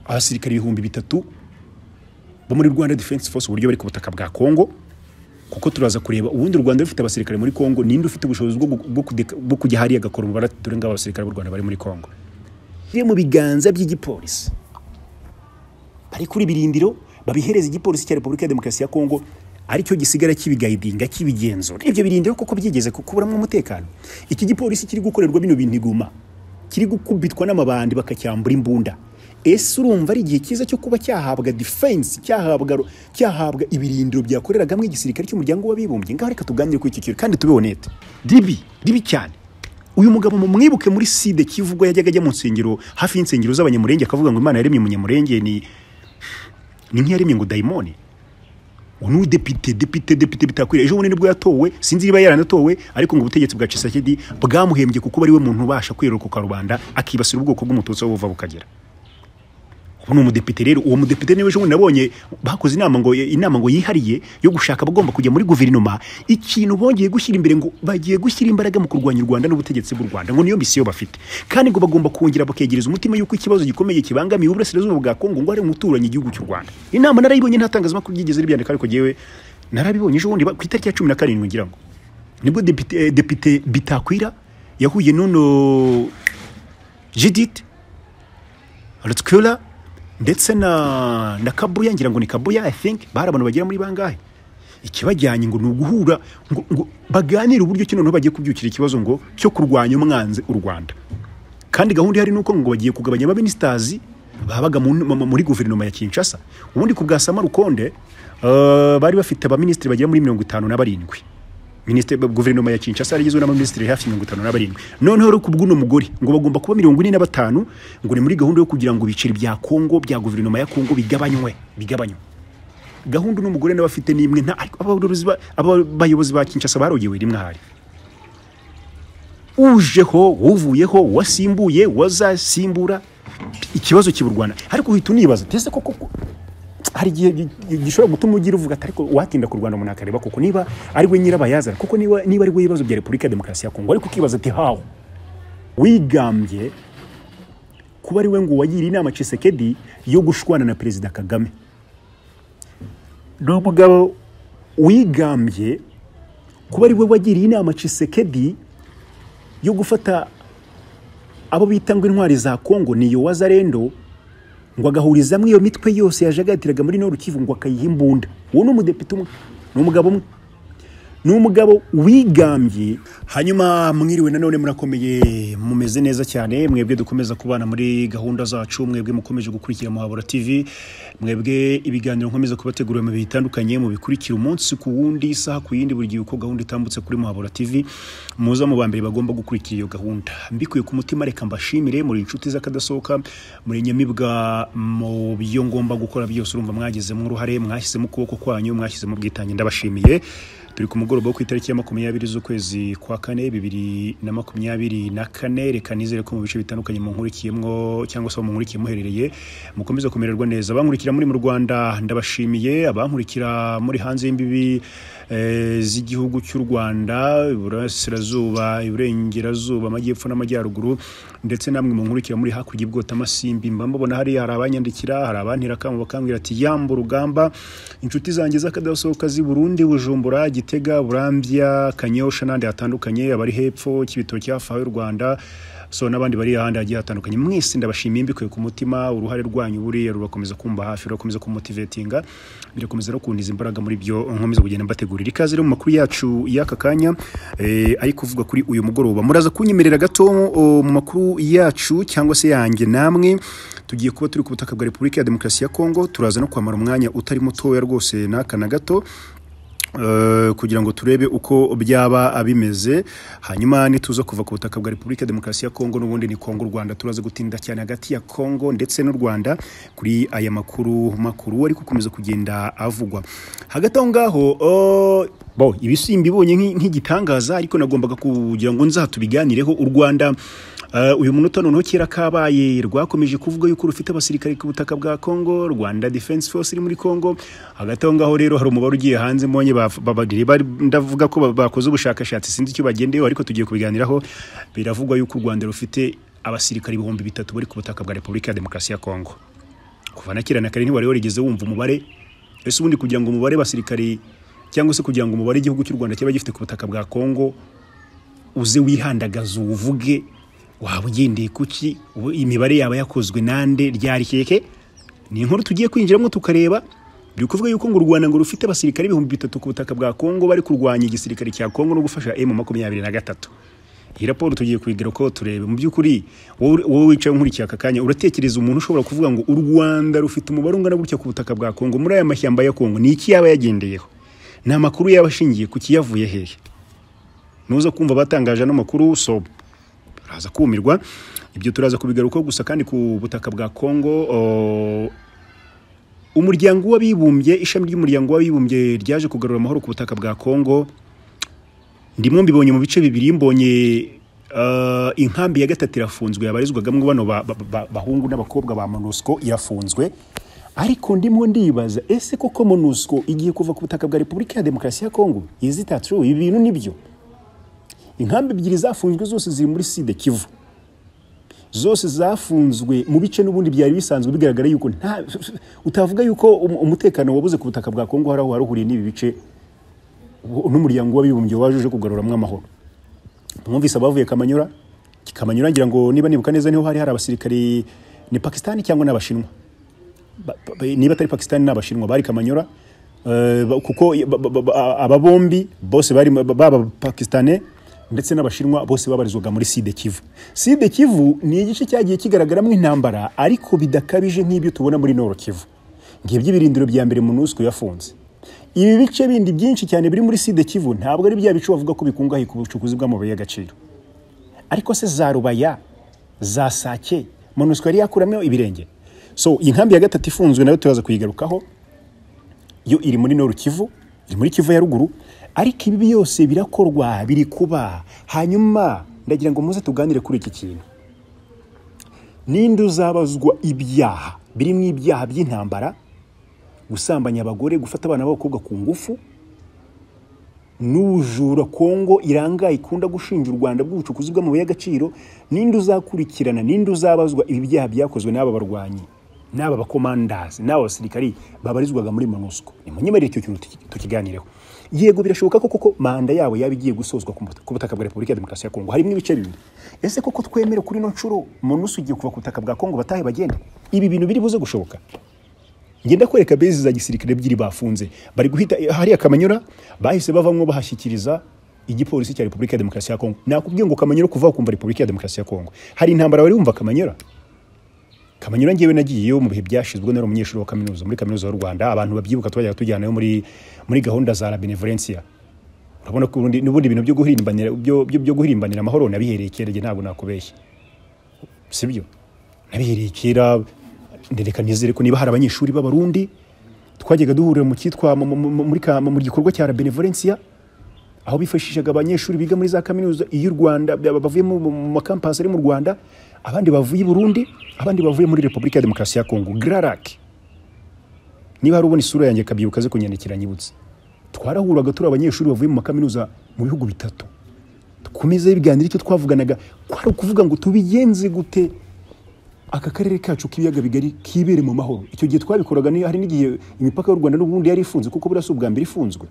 abasirikare ibihumbi bitatu bo muri rwanda defense force uburyo bari ku butaka bwa kongo kuko turaza kureba ubundi u rwanda rufite abasirikare muri kongo ninde ufite ubushobozi bwo gu- bwo kude- bwo kujya hariya agakora umubare dore ngabo abasirikare b'u rwanda bari muri kongo biri mu biganza by'igipolisi bari kuri birindiro babihereza igipolisi cya repubulika ya demokarasi ya kongo aricyo gisigara kibigayidinga kibigenzura ibyo birindiro koko byigeze ku- kuburamo umutekano iki gipolisi kiri gukorerwa bino bintu iguma kiri gukubitwa n'amabandi bakacyambura imbunda ese urumva ari igihe cyiza cyo kuba cyahabwa defense cyahabwa ro- cyahabwa ibirindiro byakoreragamo igisirikare cy'umuryango w'abibumbye ngaho reka tuganire kuri iki kintu kandi tube honete ribi ribi cyane uyu mugabo mumwibuke muri side kivu ubwo yajyaga ajya mu nsengero hafi y'insengero z'abanyamurenge akavuga ngo imana yaremye umunyamurenge ni ni nk'iyaremye ngo dayimoni uyu ni udepite depite depite bitakwiriye ejo bundi nibwo yatowe sinzi niba yaranatowe ariko ngo ubutegetsi bwa cisakedi bwamuhembye kuko ari we muntu ubasha kwirokoka rubanda akibasira ubwoko bw'umututsi aho buva bukagera ubu ni umudepite rero uwo mudepite niwe ejo bundi nabonye bakoze inama ngo inama ngo yihariye yo gushaka abagomba kujya muri guverinoma ikintu bongeye gushyira imbere ngo bagiye gushyira imbaraga mu kurwanya u Rwanda n'ubutegetsi bw'u Rwanda ngo niyo misiyo bafite kandi ngo bagomba kongera bakegereza umutima yuko ikibazo gikomeye kibangamiye uburasirazuba bwa Kongo ngo hari umuturanyi igihugu cy'u Rwanda inama narayibonye nta tangazamakuru ryigeze ribyandika ariko jewe narabibonye ejo bundi ba- ku itariki ya cumi na karindwi ngira ngo nibwo depite, eh, depite bitakwira yahuye n'uno Judith Rutskula ndetse na na Kabuya ngira ngo ni Kabuya I think bari abantu bagera muri bangahe ikibajyanye ngo ni uguhura ngo, ngo baganire uburyo ki noneho bagiye kubyukira ikibazo ngo cyo kurwanya umwanzi u Rwanda kandi gahunda ihari nuko ngo bagiye kugabanya abaminisitazi babaga mu- mu- muri guverinoma ya Kinshasa ubundi ku bwa Sama Rukonde eh, bari bafite abaminisitiri bagera muri mirongo itanu na barindwi minisitiri guverinoma ya Kinshasa yari igizwe n'abaminisitiri hafi mirongo itanu na barindwi noneho rero ku bw'uno mugore ngo bagomba kuba mirongo ine na batanu ngo ni muri gahunda yo kugira ngo ibiceri bya Kongo bya guverinoma ya Kongo bigabanywe bigabanywe gahunda uno mugore nawe afite ni imwe nta ariko abayobozi ba- aba- abayobozi ba Kinshasa barogewe rimwe ahari ujeho uvuyeho wasimbuye wazasimbura ikibazo cy'u Rwanda ariko uhita unibaza ese koko ko- hari igihe gi- gi- gishobora gutuma ugira uvuga ati ariko watinda ku Rwanda umuntu akareba koko niba ari we nyirabayazana kuko niba niba ari we ibibazo bya Repubulika ya Demokarasi ya Kongo ariko ukibaza ati hawo wigambye kuba ari we ngo wagira inama Tshisekedi yo gushwana na Perezida Kagame ni umugabo wigambye kuba ari we wagiriye inama Tshisekedi yo gufata abo bita ngo intwari za Kongo ni Yowazarendo ngo agahurizamo iyo mitwe yose yajagatiraga muri Nord Kivu ngo akayiha imbunda uwo ni umudepite umwe ni umugabo umwe ni umugabo wigambye hanyuma mwiriwe nanone murakomeye mumeze neza cyane mwebwe dukomeza kubana muri gahunda zacu mwebwe mukomeje gukurikira muhabura tv mwebwe ibiganiro nkomeza kubategurira mu bihe bitandukanye mubikurikira umunsi ku wundi isaha ku yindi buri gihe uko gahunda itambutse kuri muhabura tv muza mu ba mbere bagomba gukurikira iyo gahunda mbikuye ku mutima reka mbashimire muri inshuti z'akadasohoka muri nyamibwa mu byo ngomba gukora byose urumva mwagizemo uruhare mwahisemo ukuboko kwanyu mwahisemo ubwitange ndabashimiye turi ku mugoroba wo ku itariki ya makumyabiri z'ukwezi kwa kane bibiri na makumyabiri na kane reka nizere ko mu bice bitandukanye munkurikiyemo cyangwa se aho munkurikiye muherereye mukomeze kumererwa neza abankurikira muri mu rwanda ndabashimiye abankurikira muri hanze y'imbibi eh, z'igihugu cy'u rwanda iburasirazuba iburengerazuba amajyepfo n'amajyaruguru ndetse namwe munkurikira muri hakurya y'ibwotamasimbi mba mubona hariya hari abanyandikira hari abantera akamo bakambwira ati yamba urugamba inshuti zanjye z'akadasohoka z'i burundi bujumbura gitega burambya kanyosha n'ahandi hatandukanye abari hepfo kibitoki hafi aho y'u rwanda so n'abandi bari ahandi hagiye hatandukanye mwese ndabashimiye mbikuye ku mutima uruhare rwanyu buriya rubakomeza kumba hafi rurakomeza kumumotivetinga birakomeza no kundiza imbaraga muri byo nkomeza kugenda mbategurira ikaze rero mu makuru yacu y'aka kanya eh, ari kuvuga kuri uyu mugoroba muraza kunyemerera gato o, mu makuru yacu cyangwa se yanjye namwe tugiye kuba turi ku butaka bwa repubulika ya demokarasi ya kongo turaza no kwamara umwanya utari mutoya rwose n'aka na gato Eh, kugira ngo turebe uko byaba bimeze hanyuma nituza kuva ku butaka bwa repubulika ya demokarasi ya kongo n'ubundi ni kongo u rwanda turaza gutinda cyane hagati ya kongo ndetse n'u rwanda kuri aya makuru makuru ari gukomeza kugenda avugwa hagati aho ngaho oh, bo ibisimba ibonye nk'i- nk'igitangaza ariko nagombaga kugira ngo nza tubiganireho u rwanda Uh, uyu munota noneho kera kabaye rwakomeje kuvuga yuko rufite abasirikare ku butaka bwa Congo Rwanda Defense Force iri muri Congo hagati aho ngaho rero hari umubare ugiye hanze mbonye baf- babagiri bari- ndavuga ko ba- bakoze ubushakashatsi sinzi icyo bagendeyeho ariko tugiye kubiganiraho biravugwa yuko u Rwanda rufite abasirikare ibihumbi bitatu bari ku butaka bwa Repubulika ya Demokarasi ya Congo kuva na kera na kare ntiwari warigeze wumva umubare ese ubundi kugira ngo umubare basirikare cyangwa se kugira ngo umubare igihugu cy'u rwanda kiba gifite ku butaka bwa kongo uze wihandagaza uwuvuge waba ugendeye kuki ubu imibare yaba yakozwe nande ryari keke ni inkuru tugiye kwinjiramo tukareba biri kuvuga yuko ngo u rwanda ngo rufite abasirikare ibihumbi bitatu ku butaka bwa kongo bari kurwanya igisirikare cya kongo no gufasha emu makumyabiri na gatatu iyi raporo tugiye kuyigira uko turebe mu by'ukuri wowe wowe wicaye nkurikiye aka kanya uratekereza umuntu ushobora kuvuga ngo u rwanda rufite umubare ungana gutya ku butaka bwa kongo muri aya mashyamba ya kongo ni iki yaba yagendeyeho ni amakuru yaba ashingiye ku kiyavuye hehe nuza kumva batangaje ano makuru soba uraza kumirwa ibyo turaza kubigarukaho gusa kandi ku butaka bwa kongo o- umuryango w'abibumbye ishami ry'umuryango w'abibumbye ryaje kugarura amahoro ku butaka bwa kongo ndimo mbibonye mu bice bibiri mbonye eh, inkambi ya gatatu irafunzwe yabarizwagamo bano ba- ba- ba- bahungu n'abakobwa ba monusco irafunzwe ariko ndimo ndibaza ese koko monusco igiye kuva ku butaka bwa repubulika ya demokarasi ya kongo izita true ibi bintu nibyo inkambi ebyiri zafunzwe zose ziri muri side kivu zose zafunzwe mu bice n'ubundi byari bisanzwe bigaragara yuko nta utavuga yuko um- umutekano wabuze ku butaka bwa kongo hari aho waruhuriye n'ibi bice ubu- n'umuryango w'abibumbye waje uje kugaruramo amahoro mwumvise abavuye kamanyura kamanyura ngira ngo niba nibuka neza niho hari hari abasirikari ni pakisitani cyangwa ni abashinwa Ba- ba- ba- niba atari pakisitani ni abashinwa bari kamanyura eh, ba- kuko ba- ba- ba- aba bombi bose bari ba- baba pakistani ndetse n'abashinwa bose babarizwaga muri side kivu side kivu ni igice cyagiye kigaragaramo intambara ariko bidakabije nk'ibyo tubona muri noro kivu ngibyo ibirindiro bya mbere munusco yafunze ibi bice bindi byinshi cyane biri muri side kivu ntabwo ari bya bice bavuga ko bikungahaye ku bucukuzi bw'amabuye y'agaciro ariko se za rubaya za sake monusco yari yakuramo ibirenge so iyi nkambi ya gatatu ifunzwe nayo turaza kuyigarukaho yo iri muri noru kivu iri muri kivu ya ruguru ariko ibi byose birakorwa biri kuba hanyuma ndagira ngo muze tuganire kuri iki kintu ninde uzabazwa ibyaha birimo ibyaha by'intambara gusambanya abagore gufata abana b'abakobwa ku ngufu n'ubujura kongo irangaye ikunda gushinja u rwanda bw'ubucukuzi bw'amabuye y'agaciro ninde uzakurikirana ninde uzabazwa ibi byaha byakozwe n'aba barwanyi n'aba bakomandazi n'aba basirikari babarizwaga muri monusco nimunyemerere icyo kintu tuki- tukiganireho yego birashoboka ko koko manda yabo yaba igiye gusozwa ku buta- ku butaka bwa repubulika ya demokarasi ya kongo harimo ibice bibiri ese koko twemere kuri ino nshuro monusco igiye kuva ku butaka bwa kongo batahe bagende ibi bintu biri buze gushoboka ngenda kwereka bezi za gisirikare ebyiri bafunze bari guhita hariya kamanyura bahise bavamwo bahashyikiriza igipolisi cya repubulika ya demokarasi ya kongo nakubwiye ngo kamanyura kuva aho ukumva repubulika ya demokarasi ya kongo hari intambara wari wumva kamanyura kamanyura ngewe nagiyeyo mu bihe byashyizwe nari umunyeshuri wa kaminuza muri kaminuza y'u rwanda abantu babyibuka twajyaga tujyanayo muri muri gahunda za la benevolencia urabona ko ubundi n'ubundi ibintu byo guhirimbanira byo byo- byo guhirimbanira amahoro nabihereye kerege ntabwo nakubeshya sibyo nabihereye kera ndereka nizere ko niba hari abanyeshuri b'abarundi twajyaga duhurira mu cyitwa mu- mu- mu- muri ka- mu gikorwa cya benevolencia aho bifashishaga abanyeshuri biga muri za kaminuza y'u rwanda ba- bavuye mu mu- mu makampasi ari mu rwanda abandi bavuye i burundi abandi bavuye muri repubulika ya demokarasi ya kongo grarak niba hari ubona isura yanjye kabyibuka ze kunyandikira nyibutse twarahuraga turi abanyeshuri bavuye mu makaminuza mu bihugu bitatu dukomeze biganira icyo twavuganaga kwari ukuvuga ngo tubigenze gute aka karere kacu k'ibiyaga bigari kibere mu mahoro icyo gihe twabikoraga ni- hari n'igihe imipaka y'u rwanda n'ubundi yari ifunze kuko buriya si ubwa mbere ifunzwe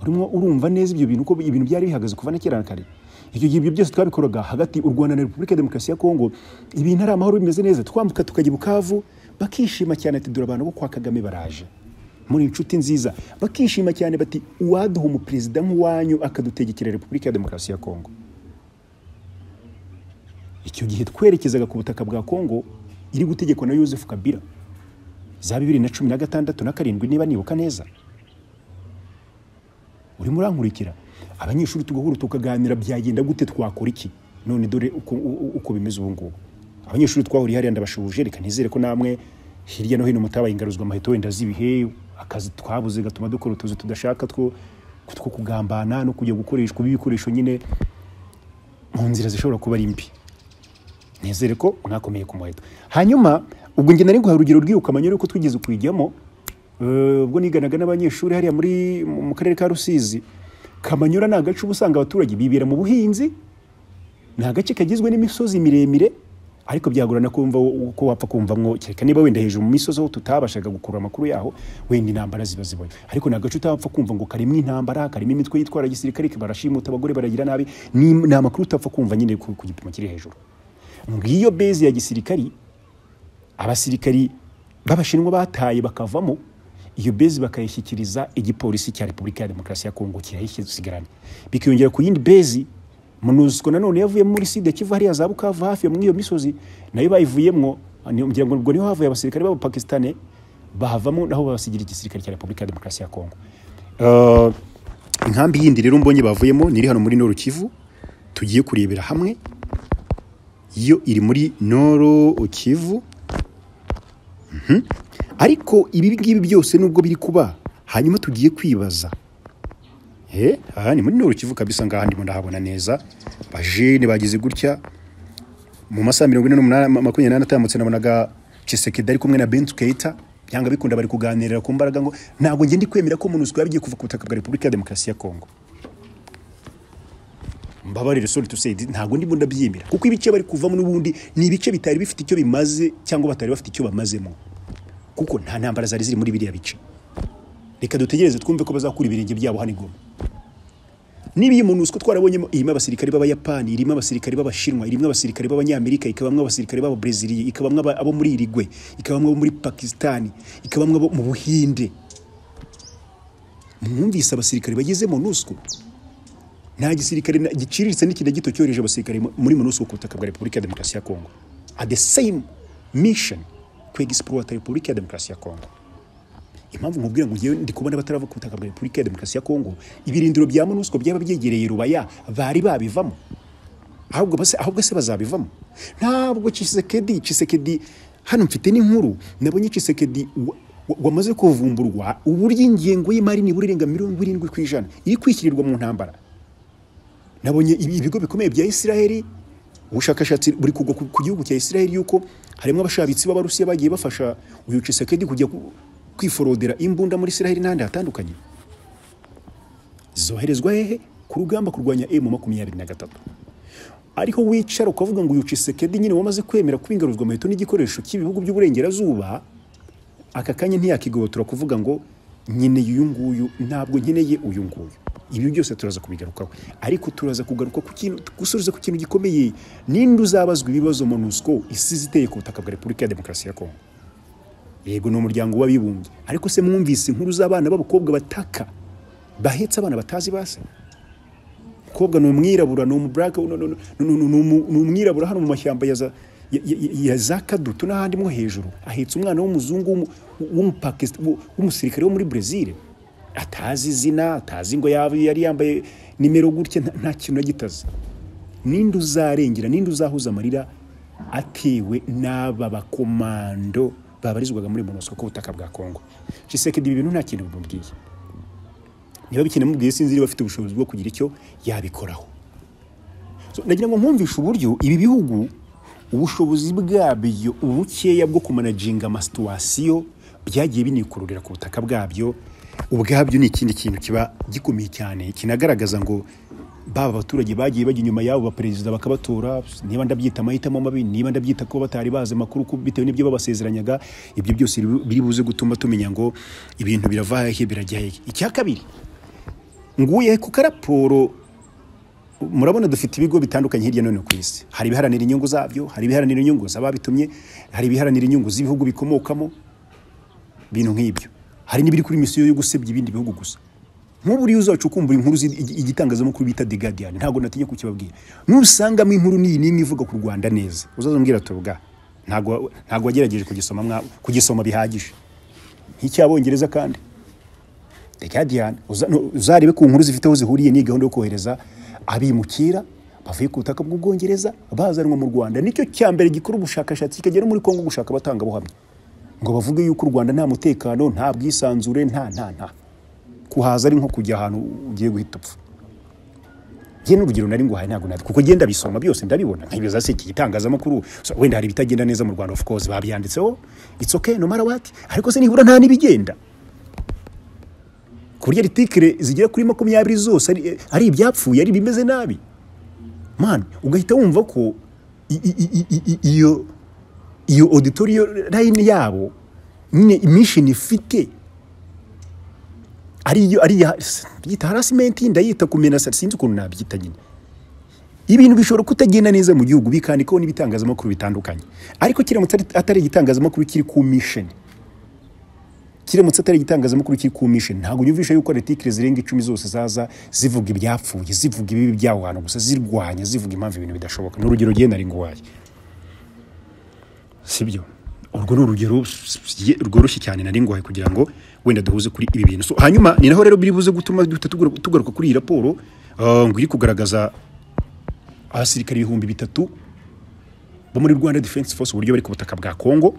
urimo urumva neza ibyo bintu uko ibintu byari bihagaze kuva na kera na kare icyo gihe ibyo byose twabikoraga hagati u rwanda na repubulika ya demokarasi ya kongo ibintu ari amahoro bimeze neza twambuka tukajya i bukavu bakishima cyane ati dore abantu bo kwa kagame baraje muri inshuti nziza bakishima cyane bati uwaduha umuperezida nk'uwanyu akadutegekera repubulika ya demokarasi ya kongo icyo gihe twerekezaga ku butaka bwa kongo iri gutegekwa na yosefu kabira za bibiri na cumi na gatandatu na karindwi niba nibuka neza urimo urankurikira abanyeshuri tugahura tukaganira byagenda gute twakora iki none dore uko, u- uko bimeze ubu ngubu abanyeshuri twahuriye hariya ndabashubuje reka nizere ko namwe hirya no hino mutabaye ingaruzwa amaheto wenda z'ibihe akazi twabuze gatuma dukora utuzi tudashaka two two kugambana no kujya gukoreshwa ibikoresho nyine mu nzira zishobora kuba ari mbi nizere ko mwakomeye ku muheto hanyuma ubwo njye nari guhaye urugero rw'iyo kamanyura yuko twigeze kuyijyamo eh, ubwo niganaga n'abanyeshuri hariya muri mu karere ka rusizi kamanyura ni agace uba usanga abaturage bibera mu buhinzi ni agace kagizwe n'imisozi miremire ariko byagorana kumva uko wapfa kumvamwo kereka niba wenda hejuru mu misozi aho tutabashaga gukura amakuru yaho wenda intambara ziba zibayo ariko nta gace utapfa kumva ngo karimo intambara karimo imitwe yitwara gisirikare barashimuta abagore baragira nabi ni ni amakuru utapfa kumva nyine ku ku gipimo kiri hejuru ngiyo bezi ya gisirikari abasirikari b'abashinwa bataye bakavamo iyo bezi bakayishyikiriza igipolisi cya repubulika ya demokarasi ya kongo kirayisigarana bikiyongera ku yindi bezi munuziko nanone yavuyemo muri sida kivu hariya za bukavu hafi muri iyo misozi nayo bayivuyemo ngira ngo ubwo niho havuye abasirikare b'abapakisitani bahavamo naho babasigira igisirikare cya repubulika ya demokarasi ya kongo Eh, inkambi yindi rero mbonye bavuyemo ni iri hano muri noru kivu tugiye kurebera hamwe yo iri muri noro kivu Mhm. ariko ibi ngibi byose nubwo biri kuba hanyuma tugiye kwibaza Eh, aha ni muri noro kivu kabisa ngaha ndimo ndahabona neza bajene bagize gutya mu masaha mirongo ine n'umunani makumyabiri n'ane atambutse nabonaga Tshisekedi ari kumwe na Bintu Keita byanga bikunda bari kuganirira ku mbaraga ngo ntabwo nge ndi kwemera ko MONUSCO yabigiye kuva ku butaka bwa Repubulika ya Demokarasi ya Kongo mbabarire sorry to say this, ntabwo ndimo ndabyemera kuko ibice bari kuvamo n'ubundi ni ibice bitari bifite icyo bimaze cyangwa batari bafite icyo bamazemo kuko nta ntambara zari ziri muri biriya bice reka dutegereze twumve ko bazakura ibirenge byabo hano i Goma niba iyi MONUSCO twarabonyemo irimo abasirikare b'abayapani irimo abasirikare b'abashinwa irimo abasirikare b'abanyamerika ikabamwo abasirikare b'ababrezilia ikabamwo aba- abo muri irigwe ikabamwo abo muri pakisitani ikabamwo abo mu buhinde mwumvise abasirikare bageze MONUSCO nta gisirikare na- giciriritse n'ikinda gito cyohereje abasirikare mu- muri MONUSCO ku butaka bwa repubulika ya demokarasi ya kongo at the same mission ku egisipurota repubulika ya demokarasi ya kongo impamvu nkubwira ngo ngewe ndi kubona batarava ku butaka bwa repubulika ya demokarasi ya kongo ibirindiro bya monusco byaba byegereye rubaya bari babivamo ahubwo base ahubwo se bazabivamo ntabwo Tshisekedi Tshisekedi hano mfite n'inkuru nabonye Tshisekedi wa- wa- wamaze kuvumburwa uburyo ingengo y'imari nibura irenga mirongo irindwi ku ijana iri kwishyirirwa mu ntambara nabonye ibi- ibigo bikomeye bya Isiraheli ubushakashatsi buri kugwa ku ku gihugu cya Isiraheli yuko harimo abashabitsi b'abarusiya bagiye bafasha uyu Tshisekedi kujya ku- kwiforodera imbunda muri Isiraheli n'ahandi hatandukanye zoherezwa hehe ku rugamba kurwanya emu makumyabiri na gatatu ariho wicara ukavuga ngo uyu Tshisekedi nyine wamaze kwemera kuba ingaruzwa amaheto n'igikoresho cy'ibihugu by'uburengerazuba aka kanya ntiyakigobotora kuvuga ngo nkeneye uyu nguyu ntabwo nkeneye uyu nguyu ibi byose turaza kubigarukaho ariko turaza kugaruka ku kintu gusubiza ku kintu gikomeye ninde uzabazwa ibibazo monusco isize iteye ku butaka bwa repubulika ya demokarasi ya kongo yego ni umuryango w'abibumbye ariko se mwumvise inkuru z'abana b'abakobwa bataka bahetse abana batazi base mukobwa ni umwirabura ni umuburaka no- no- no- no- no- ni umu- ni umwirabura hano mu mashyamba ya za- ya- ya- ya za kadutu n'ahandi mo hejuru ahetse umwana w'umuzungu w'umu- w'umupakisita- w'u- w'umusirikare wo muri brezil atazi izina atazi ngo yaba yari yambaye nimero gutya nta- nta kintu agitazi ninde uzarengera ninde uzahuza amarira atewe n'aba bakomando babarizwaga muri monusco ku butaka bwa kongo Tshisekedi ibi bintu nta kintu bimubwiye niba bikinamubwiye sinzi niba afite ubushobozi bwo kugira icyo yabikoraho So, nagira ngo nkumvishe uburyo ibi bihugu ubushobozi bwabyo ubukeya bwo kumanaginga amasituwasiyo byagiye binikururira ku butaka bwabyo ubwabyo ni ikindi kintu kiba gikomeye cyane kinagaragaza ngo baba abaturage bagiye bajya inyuma y'abo baperezida bakabatora niba ndabyita amahitamo mabi niba ndabyita ko batari bazi amakuru ku- bitewe n'ibyo babasezeranyaga ibyo byose biri- biri buze gutuma tumenya ngo ibintu birava hehe birajya hehe icya kabiri nguye ku karaporo murabona dufite ibigo bitandukanye hirya no hino ku isi hari ibiharanira inyungu zabyo hari ibiharanira inyungu z'ababitumye hari ibiharanira inyungu z'ibihugu bikomokamo ibintu nk'ibyo hari n'ibiri kuri misiyo yo gusebya ibindi bihugu gusa nk'ubu uriya uzacu ukumbura inkuru zi- igi- igitangazamakuru bita The Guardian ntabwo natinya kukibabwira nusangamo inkuru n'iyi n'imwe ivuga ku Rwanda neza uzazumbwira ati bwa ntabwo ntabwo wagerageje kugisoma mwa kugisoma bihagije nk'icy'abongereza kandi The Guardian uza- no, uzarebe ku nkuru zifite aho zihuriye ni gahunda yo kohereza abimukira bavuye ku butaka bw'ubwongereza bazanwa mu rwanda nicyo cya mbere gikora ubushakashatsi kikagera no muri kongo gushaka abatangabuhamya ngo bavuge yuko u rwanda nta mutekano nta bwisanzure nta nta nta kuhaza ari nko kujya ahantu ugiye guhita upfa njye n'urugero nari nguhaye ntabwo nabi kuko ngenda bisoma byose ndabibona nkibaza se iki gitangazamakuru so, wenda hari ibitagenda neza mu rwanda of course babyanditseho it's okay no matter what ariko se nibura nta n'ibigenda ku buryo aritikire zigera kuri makumyabiri zose ari, ari ibyapfuye ari ibimeze nabi mani ugahita wumva ko i- i- i- i- i- iyo iyo auditoriyo layini yabo nyine mishini ifite ariyo ariya yita harasimenti ndayita kumena sa- sinzi ukuntu nabyita nyine ibintu bishobora kutagenda neza mu gihugu bikandikaho n'ibitangazamakuru bitandukanye ariko kiramutse ari- atari igitangazamakuru kiri ku misheni kiramutse atari igitangazamakuru kiri ku mission ntabwo yumvisha yuko artikire zirenga icumi zose zaza zivuga ibyapfuye zivuga ibibi by'aho hantu gusa zirwanya zivuga impamvu ibintu bidashoboka ni urugero genda ari nguwaye sibyo urwo ni urugero ye- rworoshye cyane nari ngoye kugira ngo wenda duhuze kuri ibi bintu So, hanyuma ni naho rero biri buze gutuma duhita tugaruka tugaruka kuri iyi raporo ah, ngo iri kugaragaza abasirikare ibihumbi bitatu bo muri rwanda defense force uburyo bari ku butaka bwa kongo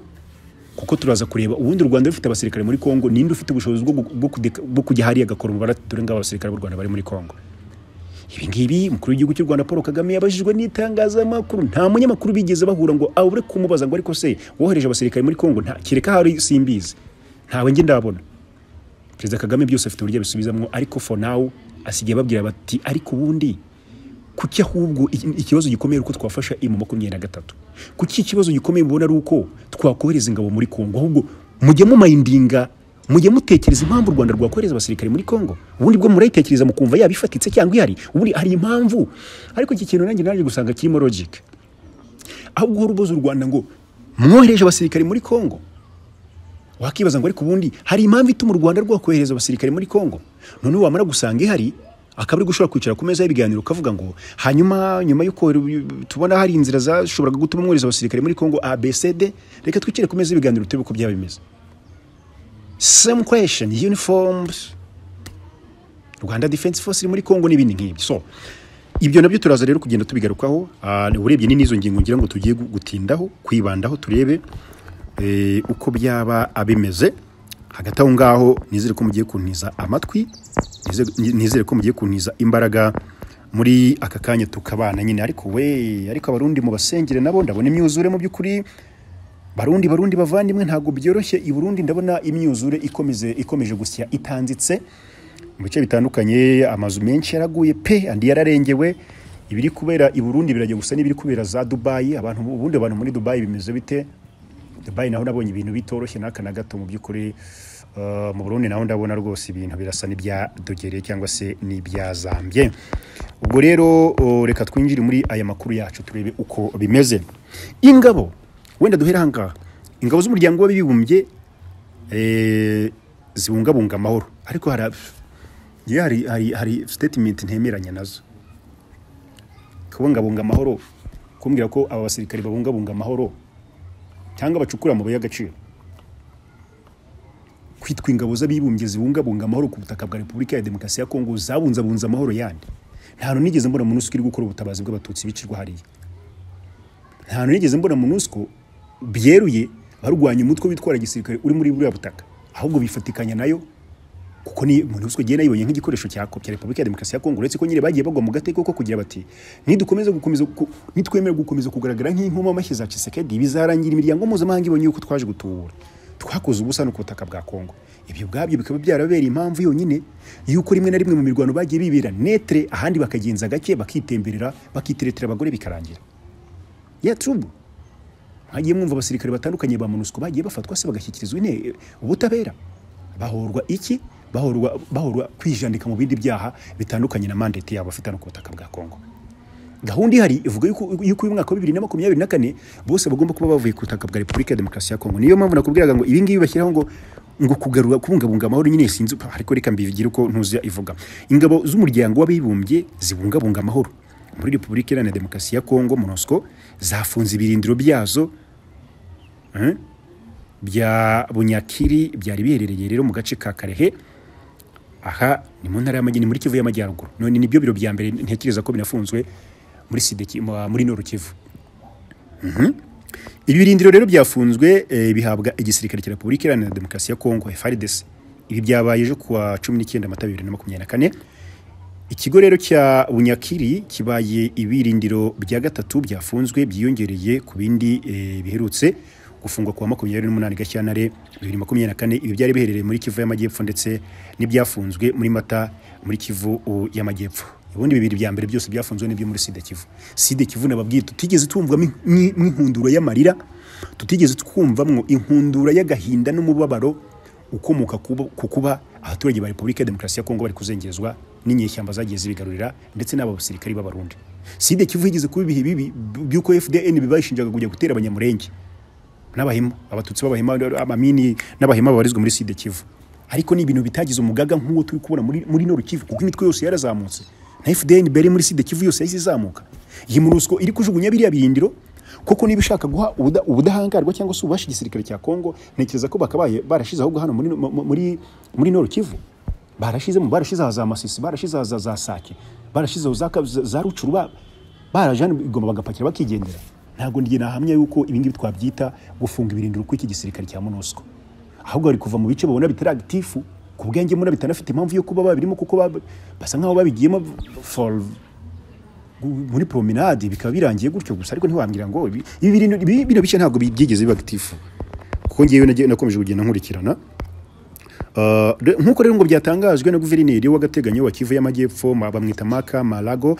kuko turaza kureba ubundi u rwanda rufite abasirikare muri kongo ninde ufite ubushobozi bwo gu- bwo kudeka- bwo kujya hariya agakora umubare dore ngabo abasirikare b'u rwanda bari muri kongo ibingibi umukuru w'igihugu cy'u rwanda paul kagame yabajijwe n'itangazamakuru nta munyamakuru bigeze bahura ngo abure kumubaza ngo ariko se wohereje abasirikare muri kongo nta kereka hari simbizi ntawe njye ndabona perezida kagame byose afite uburyo abisubizamo ariko for now asigaye babwira bati ariko ubundi kuki ahubwo iki- ikibazo gikomeye ari uko twafasha imu makumyabiri na gatatu kuki ikibazo gikomeye mubona ari uko twakohereza ingabo muri kongo ahubwo mujye mumayindinga mujye mutekereza impamvu u rwanda rwakohereza abasirikare muri kongo ubundi bwo murayitekereza mukumva yaba ifatitse cyangwa ihari ubundi hari impamvu ariko iki kintu nanjye naje gusanga kirimo logic ahubwo uhora ubuza u rwanda ngo mwohereje abasirikare muri kongo wakibaza ngo ariko ubundi hari impamvu ituma u rwanda rwakohereza abasirikare muri kongo noneho wamara gusanga ihari akaba ari gushobora kwicara ku meza y'ibiganiro ukavuga ngo hanyuma nyuma y'uko tubona hari inzira zashoboraga gutuma mwohereza abasirikare muri kongo abcd reka twicare ku meza y'ibiganiro turebe uko byaba bimeze same question uniforms rwanda defense force iri muri kongo n'ibindi nk'ibyo so ibyo nabyo turaza rero kugenda tubigarukaho Ah, urebye ni n'izo ngingo ngira ngo tugiye gu- gutindaho kwibandaho turebe eh, uko byaba abimeze hagati aho ngaho nizere ko mugiye kuntiza amatwi nizere- nizere ko mugiye kuntiza imbaraga muri aka kanya tukabana nyine ariko we ariko abarundi mubasengere nabo ndabona imyuzure mu by'ukuri barundi barundi bavandimwe ntabwo byoroshye i burundi ndabona imyuzure ikomeze ikomeje gusya itanzitse mu bice bitandukanye amazu menshi yaraguye pe andi yararengewe ibiri kubera i burundi birajya gusa n'ibiri kubera za dubayi abantu ubundi abantu muri dubayi bimeze bite dubayi naho nabonye ibintu bitoroshye n'aka na gato mu by'ukuri Uh, mu burundi naho ndabona rwose ibintu birasa n'ibya dogereye cyangwa se n'ibyazambye ubwo rero uh, reka twinjire muri aya makuru yacu turebe uko bimeze ingabo wenda duhera aha ngaha ingabo z'umuryango w'abibumbye eh, zibungabunga amahoro ariko hari njyewe hari hari hari statement ntemeranya nazo kubungabunga amahoro kumbwira ko aba basirikare babungabunga amahoro cyangwa bacukura amabuye y'agaciro kwitwa ingabo z'abibumbye zibungabunga amahoro ku butaka bwa repubulika ya demokarasi ya kongo zabunzabunze amahoro yandi nta hantu nigeze mbona munusiko iri gukora ubutabazi bw'abatutsi bicirwa hariya nta hantu nigeze mbona munusiko byeruye barwanya umutwe witwara gisirikare uri muri buriya butaka ahubwo bifatikanya nayo kuko ni MONUSCO igenda yibonye nk'igikoresho cya kopya Repubulika ya Demokarasi ya Kongo uretse ko nyine bagiye bagwa mu gateko ko kugira bati nidukomeza gukomeza ku- nitwemewe gukomeza kugaragara nk'inkoma amashyi za Tshisekedi bizarangira imiryango mpuzamahanga ibonye yuko twaje gutubura twakoze ubusa no ku butaka bwa Kongo ibyo ubwabyo bikaba byarabereye impamvu yonyine yuko rimwe na rimwe mu mirwano bagiye bibera netre ahandi bakagenza gake bakitemberera bakiteretera abagore bikarangira ya trubu mwagiye mwumva abasirikare batandukanye ba MONUSCO bagiye bafatwa se bagashyikirizwa ine ubutabera bahorwa iki bahorwa bahorwa kwijandika mu bindi byaha bitandukanye na mandate yabo bafite hano ku butaka bwa Kongo gahunda ihari ivuga yuko yuko uyu mwaka wa bibiri na makumyabiri na kane bose bagomba kuba bavuye ku butaka bwa repubulika ya demokarasi ya kongo niyo mpamvu nakubwiraga ngo ibi ngibi bashyiraho ngo ngo kugarura kubungabunga amahoro nyine sinzi pa, ariko reka mbibigire uko ntuzi ivuga ingabo z'umuryango w'abibumbye zibungabunga amahoro muri repubulika iharanira demokarasi ya kongo monusco zafunze ibirindiro byazo eh, bya bunyakiri byari biherereye rero mu gace ka karehe aha ni mu ntara y'amajyini muri kivu y'amajyaruguru none nibyo biro bya mbere ntekereza ko binafunzwe muri sideki muri noru kivu Mhm. ibi birindiro rero byafunzwe eh, bihabwa igisirikare cya repubulika iharanira demokarasi ya kongo frdc ibi byabaye ejo kuwa cumi n'icyenda mata bibiri na makumyabiri na kane ikigo rero cya bunyakiri kibaye ibirindiro bya gatatu byafunzwe byiyongereye ku bindi eh, biherutse gufungwa kuwa makumyabiri n'umunani gashyantare bibiri makumyabiri na kane ibi byari biherereye muri kivu y'amajyepfo ndetse n'ibyafunzwe muri mata muri kivu uh, y'amajyepfo ubundi bibiri bya mbere byose byafunzwe n'ibyo muri sida kivu sida kivu nababwiye tutigeze twumvamo nk'inhundura y'amarira tutigeze twumvamo inkundura y'agahinda n'umubabaro ukomoka ku kuba abaturage ba repubulika ya demokarasi ya kongo bari kuzengezwa n'inyeshyamba zagiye zibigarurira ndetse n'aba basirikari b'abarundi sida kivu yigeze kuba ibihe bibi by'uko fdn bibashinjaga kujya gutera abanyamurenge n'abahema abatutsi b'abahema amamini n'abahema babarizwa muri sida kivu ariko ni ibintu bitagize umugaga nk'uwo turi kubona muri, muri noru kivu kuko imitwe yose yarazamutse na fdn mbere muri sida kivu yose yahise izamuka iyi monusco iri kujugunya biriya biyindiro koko niba ushaka guha ubuda- ubudahangarwa cyangwa se ububasha igisirikare cya kongo ntekereza ko bakabaye barashize ahubwo hano muri, mu- muri, muri noru kivu barashizemo barashizeho za masisi barashizeho za, za sake barashizeho za, za, za rucuru ba- barajana igomba bagapakira bakigendera ntabwo ngiye nahamya yuko ibingibi twabyita gufunga ibirindiro kw'iki gisirikare cya monusco ahubwo bari kuva mu bice babona bitari agitifu ku bwenge mbona bitanafite impamvu yo kuba babirimo kuko bab- basa nkaho babigiyemo for muri promenade bikaba birangiye gutyo gusa ariko ntiwambwira ngo ibi ibi bintu- ibi- bino bice ntabwo byigeze biba agitifu kuko ngewe nagiye- nakomeje kugenda nkurikirana Uh, re- nk'uko rero ngo byatangajwe na guverineri w'agateganyo wa Kivu y'Amajyepfo ma- bamwita Maka Malago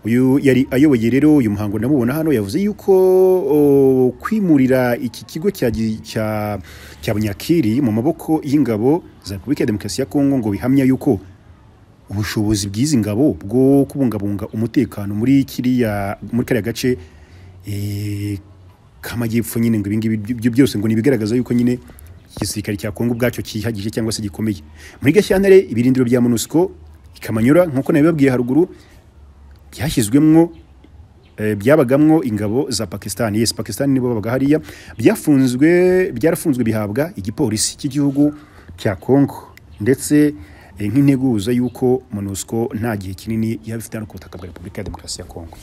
uyu yari ayoboye rero uyu muhango namubona hano yavuze yuko uh, kwimurira iki kigo cya gi- cya cya Bunyakiri mu maboko y'ingabo za Repubulika ya Demokarasi ya Kongo ngo bihamya yuko ubushobozi bw'izi ngabo bwo kubungabunga umutekano muri kiriya muri kariya gace eh, k'amajyepfo nyine ngo ibingibi byo- byo byose ngo nibigaragaza yuko nyine igisirikare cya Kongo ubwacyo cyihagije cyangwa se gikomeye muri Gashyantare ibirindiro bya MONUSCO ikamanyura nkuko nabibabwiye haruguru byashyizwemwo eh, byabagamwo ingabo za Pakistan yes Pakistan nibo babaga hariya byafunzwe byarafunzwe bihabwa igipolisi cy'igihugu cya Kongo ndetse eh, nk'integuza yuko MONUSCO nta gihe kinini yabifite hano ku butaka bwa Repubulika ya Demokarasi ya Kongo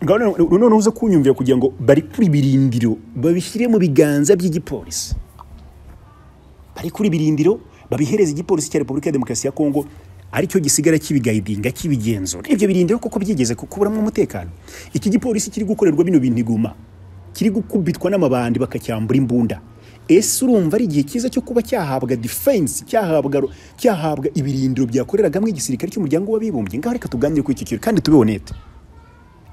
ngaho none- noneho uze kunyumvira kugira ngo bari kuri birindiro babishyire mu biganza by'igipolisi bari kuri birindiro babihereza igipolisi cya repubulika ya demokarasi ya kongo aricyo gisigara kibigayidinga kibigenzura ibyo birindiro koko byigeze kuburamo umutekano iki gipolisi kiri gukorerwa bino bintu iguma kiri gukubitwa n'amabandi bakacyambura imbunda ese urumva ari igihe cyiza cyo kuba cyahabwa defense cyahabwa cyahabwa ibirindiro byakoreragamo igisirikare cy'umuryango w'abibumbye ngaho reka tuganire kuri iki kintu kandi tube honete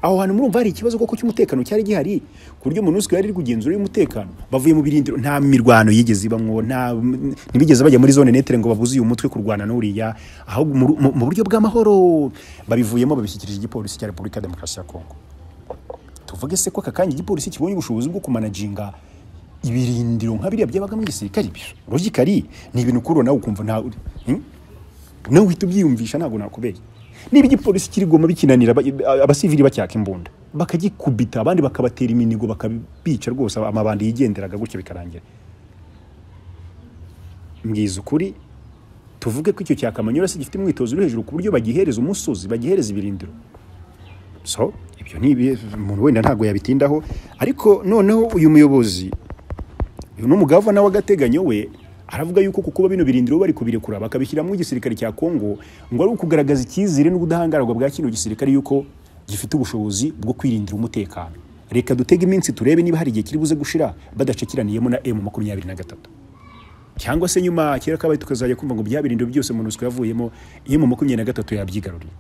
aho hantu murumva hari ikibazo koko cy'umutekano cyari gihari ku buryo MONUSCO yari iri kugenzura y'umutekano bavuye mu birindiro nta mirwano yigeze ibamwo nta ntibigeze bajya muri zone netere ngo babuze uyu mutwe kurwana n'uriya ahubwo mu- mu mu buryo bw'amahoro babivuyemo babishyikirije igipolisi cya Repubulika ya Demokarasi ya Kongo tuvuge se ko aka kanya igipolisi kibonye ubushobozi bwo kumanaginga ibirindiro nka biriya byabagamo igisirikare ibyo logically ni ibintu kuri nawe ukumva nta Hmm? nawe uhita ubyiyumvisha ntabwo nakubeye niba igipolisi kiri goma bikinanira aba- abasivili bacyaka imbunda bakagikubita abandi bakabatera iminigo bakabica rwose amabandi yigenderaga gutyo bikarangira mbwiza ukuri tuvuge ko icyo cya kamanyura se gifite umwitozo uri hejuru ku buryo bagihereza umusozi bagihereza ibirindiro so ibyo ni ibi- umuntu wenda ntabwo yabitindaho ariko noneho uyu muyobozi uyu ni umugavana w'agateganyo we aravuga yuko ku kuba bino birindiro bari kubirekura bakabishyiramo igisirikare cya Kongo ngo ari ukugaragaza icyizere n'ubudahangarwa bwa kino gisirikare yuko gifite ubushobozi bwo kwirindira umutekano reka dutege iminsi turebe niba hari igihe kiri buze gushira badacakiraniyemo na M makumyabiri na gatatu cyangwa se nyuma kera kabaye tukazajya kumva ngo bya birindiro byose MONUSCO yavuyemo M makumyabiri na gatatu yabyigaruriye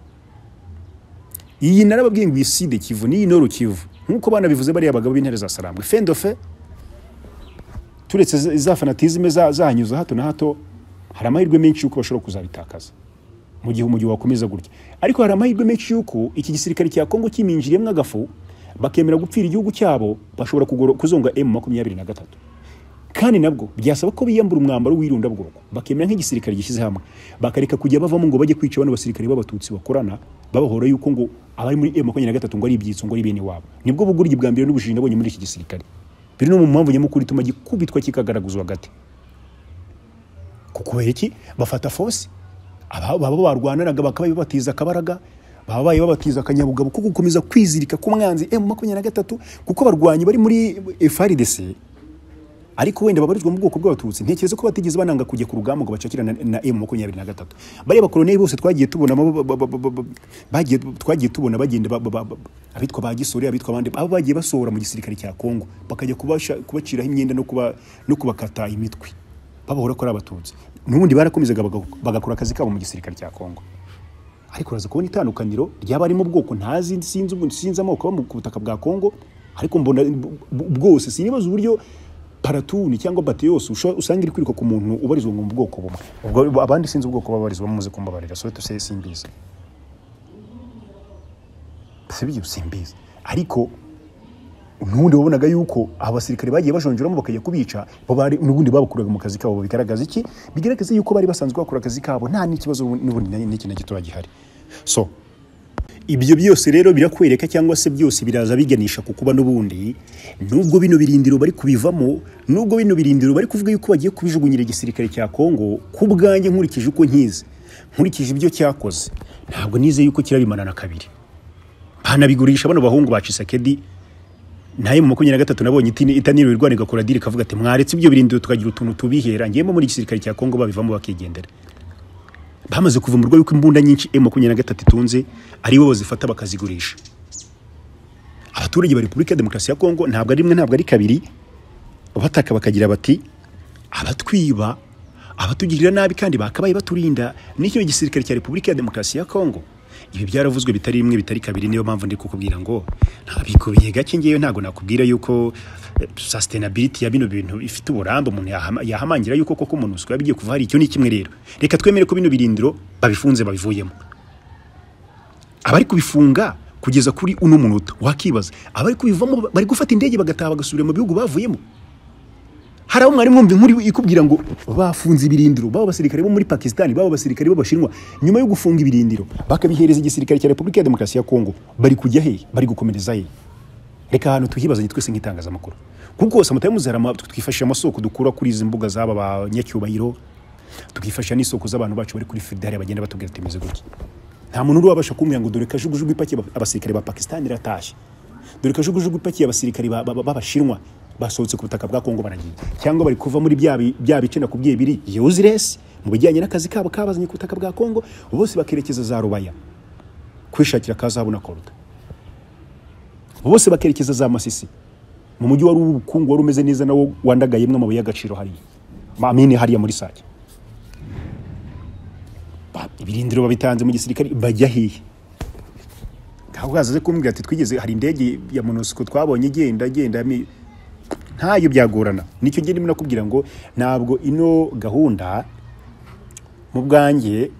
iyi narababwiye ngo iside kivu n'iyi noru kivu nk'uko bana bivuze bariya bagabo b'intare za sarambwe fendofe turetse za- za fanatizime za- zahanyuza hato na hato hari amahirwe menshi yuko bashobora kuzabitakaza mu gihe umujyi wakomeza gutya ariko hari amahirwe menshi yuko iki gisirikare cya kongo kiminjiriyemo agafu bakemera gupfira igihugu cyabo bashobora kugoro- kuzonga m makumyabiri na gatatu kandi nabwo byasaba ko biyambura umwambaro w'irundabwoko bakemera nk'igisirikare gishyize hamwe bakareka kujya bavamo ngo bajye kwica bano basirikare b'abatutsi bakorana babahora yuko ngo abari muri M makumyabiri na gatatu ngo ari ibyitso ngo ari bene wabo nibwo buguryi bwa mbere n'ubujiji nabonye muri iki gisirikare biri no mu mpamvu nyamukuru ituma gikubitwa kikagaraguzwa gate kuko iki bafata force aba baba barwananaga bakaba bibatiza akabaraga babaye babatiza akanyabugabo ko gukomeza kwizirika ku mwanzi M makumyabiri na gatatu kuko abarwanyi bari muri FARDC ariko wenda babarizwa mu bwoko bw'abatutsi ntekereza ko batigeze bananga kujya ku rugamba ngo bacakire na, na M makumyabiri na gatatu bariya bakoloneli bose twagiye tubona ba- ba- ba- ba- ba- bagiye twagiye tubona bagenda ba- ba- ba- ba- abitwa ba Gisore abitwa abandi abo bagiye basohora mu gisirikare cya Kongo bakajya kubasha kubaciraho imyenda no kuba no kubakata imitwe babahora ko ari abatutsi n'ubundi barakomezaga baga- bagakora akazi kabo mu gisirikare cya Kongo ariko uraza kubona itandukaniro ryaba ari mu bwoko ntazi sinzi ubu- sinzi amoko aba mu- ku butaka bwa Kongo ariko mbona bu- bu- bwose sinibaza uburyo paratuni cyangwa bate yose usha- usanga iri kwiruka ku muntu ubarizwa mu bwoko bumwe ubwo abandi sinzi ubwoko babarizwa muze kumbabarira so tuse simbizi sibyo simbizi ariko n'ubundi wabonaga yuko abasirikare bagiye bajonjoramo bakajya kubica bo bari n'ubundi babakuraga mu kazi kabo bigaragaza iki bigaragaza yuko bari basanzwe bakora akazi kabo nta n'ikibazo n'ubundi na- n'iki na gitoya gihari so ibyo byose rero birakwereka cyangwa se byose biraza biganisha ku kuba n'ubundi nubwo bino birindiro bari kubivamo nubwo bino birindiro bari kuvuga yuko bagiye kubijugunyira igisirikare cya Kongo ku bwanjye nkurikije uko nkizi nkurikije ibyo cyakoze ntabwo nize yuko kirabimanana kabiri banabigurisha bano bahungu ba Chisekedi naye mu makumyabiri na gatatu nabonye itini- itaniro irwana igakora diri ikavuga ati mwaretse ibyo birindiro tukagira utuntu tubihera ngiyemo muri igisirikare cya kongo babivamo bakigendera bamaze kuvumbura yuko imbunda nyinshi m makumyabiri na gatatu itunze ari bo bazifata bakazigurisha abaturage ba repubulika ya demokarasi ya kongo ntabwo ari rimwe ntabwo ari kabiri bataka bakagira bati abatwiba abatugirira nabi kandi bakabaye baturinda n'icyo gisirikare cya repubulika ya demokarasi ya kongo ibi byaravuzwe bitari rimwe bitari kabiri niyo mpamvu ndi kukubwira ngo ntabikubiye gake ngewe ntabwo nakubwira yuko eh, sustainability ya bino bintu ifite uburambe umuntu yahama- yahamangira yuko koko umuntu uswa bigiye kuva hari icyo ni kimwe rero reka twemere ko bino birindiro babifunze babivuyemo abari kubifunga kugeza kuri uno munota wakibaza abari kubivamo bari gufata indege bagataha bagasubira mu bihugu bavuyemo hari aho mwari mwumva inkuru ikubwira ngo bafunze ibirindiro baba abasirikare bo muri pakisitani baba abasirikare b'abashinwa nyuma yo gufunga ibirindiro bakabihereza igisirikare cya repubulika ya demokarasi ya kongo bari kujya he bari gukomereza he reka ahantu tuhibazanye twese nk'itangazamakuru kuko hose amatayo muzerama twifashisha amasoko dukura kuri izi mbuga z'aba banyacyubahiro tukifashisha n'isoko z'abantu bacu bari kuri fidari bagenda batubwira ati meze gutya nta muntu urabasha kumbwira ngo dore kajugujugu ipakiye aba- abasirikare ba pakisitani iratashye dore kajugujugu ipakiye abasirikare ba- ba- b'abashinwa basohotse ku butaka bwa kongo baragiye cyangwa bari kuva muri bya bi- bya bice nakubwiye biri yuziresi mu bijyanye n'akazi kabo kabazanye ku butaka bwa kongo bose bakerekeza za rubaya kwishakira kazabu na koruta bose bakerekeza za masisi mu mujyi wari ubukungu wari umeze neza nawo wandagayemwo amabuye y'agaciro hariya mamine hariya muri sake Ba- ibirindiro babitanze mu gisirikare bajya hehe ntabwo wazaze kumbwira ati twigeze hari indege ya monusiko twabonye igenda igenda mi- ntayo byagorana nicyo gihe ndimo nakubwira ngo ntabwo ino gahunda mu bwanjye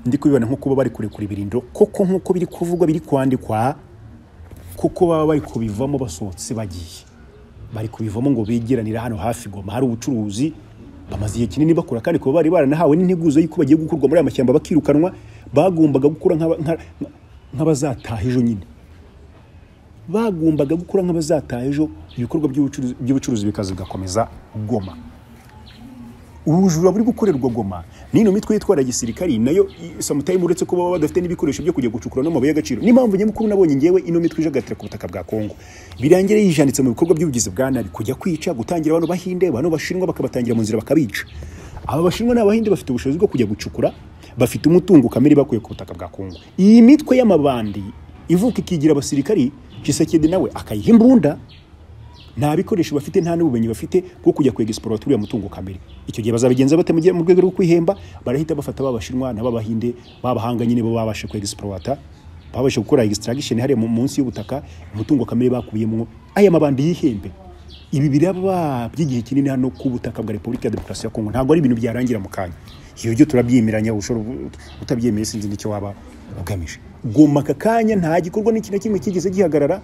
ndi kubibona nko kuba bari kurekura ibirindiro koko nk'uko biri kuvugwa biri kwandikwa kuko baba bari kubivamo basohotse bagiye bari kubivamo ngo begeranira hano hafi goma hari ubucuruzi bamaze igihe kinini bakora kandi kuba bari baranahawe n'integuzo y'uko bagiye gukurwa muri aya mashyamba bakirukanwa bagombaga gukora nk'aba- nka- nka- nk'abazataha ejo nyine bagombaga gukora nk'abazataha ejo ibikorwa by'ubucuruzi- by'ubucuruzi bikaza bigakomeza goma ubujura buri gukorerwa goma n'ino mitwe yitwara gisirikari nayo i- sometimes uretse ko baba badafite n'ibikoresho byo kujya gucukura n'amabuye y'agaciro n'impamvu nyamukuru nabonye ngewe ino mitwe ijagatira ku butaka bwa kongo birangire yijanditse mu bikorwa by'ubugizi bwa nabi kujya kwica gutangira bano bahinde bano bashinwa bakabatangira mu nzira bakabica aba bashinwa n'abahinde bafite ubushobozi bwo kujya gucukura bafite umutungo kamere bakuye ku butaka bwa kongo iyi mitwe y'amabandi ivuka ikigira abasirikari Tshisekedi nawe akayiha imbunda nta bikoresho bafite nta n'ubumenyi bafite bwo kujya kwegisipora turiya mutungo kamere icyo gihe bazabigenza bate mu gihe- mu rwego rwo kwihemba barahita bafata babashinwa n'ababahinde babahanga nyine bo babasha kwegisipora babasha gukora extraction hariya mu- munsi y'ubutaka umutungo kamere bakubiyemo aya mabandi yihembe ibi biraba by'igihe kinini hano ku butaka bwa repubulika ya demokarasi ya kongo ntabwo ari ibintu byarangira mu kanya iyo byo turabyimiranya ushobora utabyemeye sinzi n'icyo waba ugamije goma aka kanya nta gikorwa n'iki na kimwe kigeze gihagarara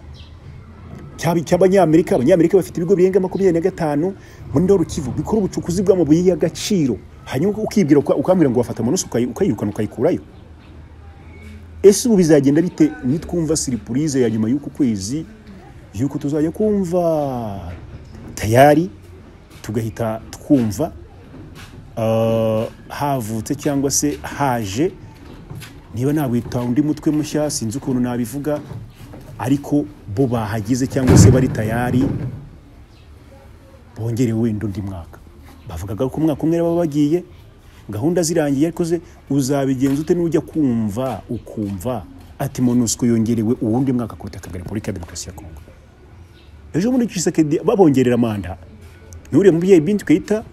cyaba icy'abanyamerika abanyamerika bafite ibigo birenga makumyabiri na gatanu muri ndoro kivu bikora ubucukuzi bw'amabuye y'agaciro hanyuma ukibwira uka- ukambwira ngo wafata amanusu ukayi- ukayirukana ukayikurayo ese ubu bizagenda bite nitwumva siripurize ya nyuma y'uku kwezi y'uko tuzajya kumva tayari tugahita twumva ah, havutse cyangwa se haje niba nabwita undi mutwe mushya sinzi ukuntu nabivuga ariko bo bahagize cyangwa se bari tayari bongere wenda undi mwaka bavugaga ko umwaka umwe baba bagiye gahunda zirangiye ariko ze uzabigenza ute n'ujya kumva ukumva ati monusco yongerewe uwundi mwaka ku butaka bwa repubulika ya demokarasi ya kongo ejo muri Tshisekedi babongerera manda n'uriya mubyeyi Bintu Keita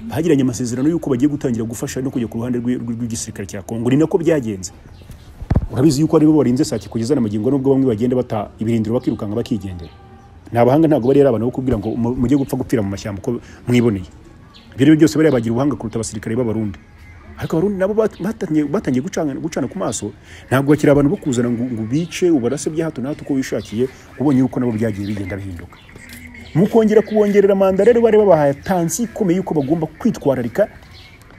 bagiranye amasezerano y'uko bagiye gutangira gufasha no kujya ku ruhande rw'i- rw'i- rw'igisirikare cya kongo ni nako byagenze urabizi yuko aribo barinze sake kugeza na magingo nubwo bamwe bagenda bata ibirindiro bakirukanka bakigendera ni abahanga ntabwo bari ari abantu bo kubwira ngo mu- mujye gupfa gupfira mu mashyamba uko mwiboneye ibyo ari byo byose bariya bagira ubuhanga kuruta abasirikare b'abarundi ariko abarundi nabo bat- batangiye- batangiye gucana gucana ku maso ntabwo bakiri abantu bo kuzana ngo, ngo bice ubarase bya hato na hato uko wishakiye ubonye yuko nabo byagiye bigenda bihinduka mukongera kubongerera manda rero bari babahaye tansi ikomeye yuko bagomba kwitwararika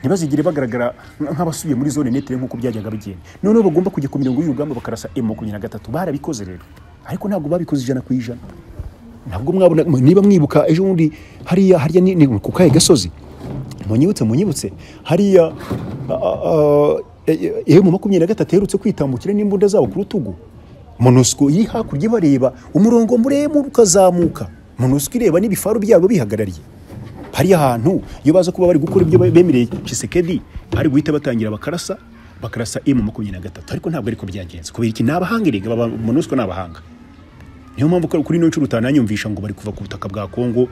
ntibazigire bagaragara nk'abasubiye muri zone netere nk'uko byajyaga bigenda noneho bagomba kujya ku mirongo y'urugamba bakarasa emu makumyabiri na gatatu barabikoze rero ariko ntabwo babikoze ijana ku ijana ntabwo mwabona niba mwibuka ejo bundi hariya hariya ni, ni ku kahe gasozi munyibutse munyibutse hariya a- a- a- e- e- emu makumyabiri na gatatu aherutse kwitambukira n'imbunda zabo ku rutugu monusco iri hakurya ibareba umurongo muremure ukazamuka monusco ireba n'ibifaru byabo bihagarariye hariya hantu iyo baza kuba bari gukora ibyo bemereye Chisekedi bari guhita batangira bakarasa bakarasa emu makumyabiri na gatatu ariko ntabwo ariko byagenze kubera iki ni abahanga erega baba monusco ni abahanga niyo mpamvu ko kuri ino nshuro utananyumvisha ngo bari kuva ku butaka bwa kongo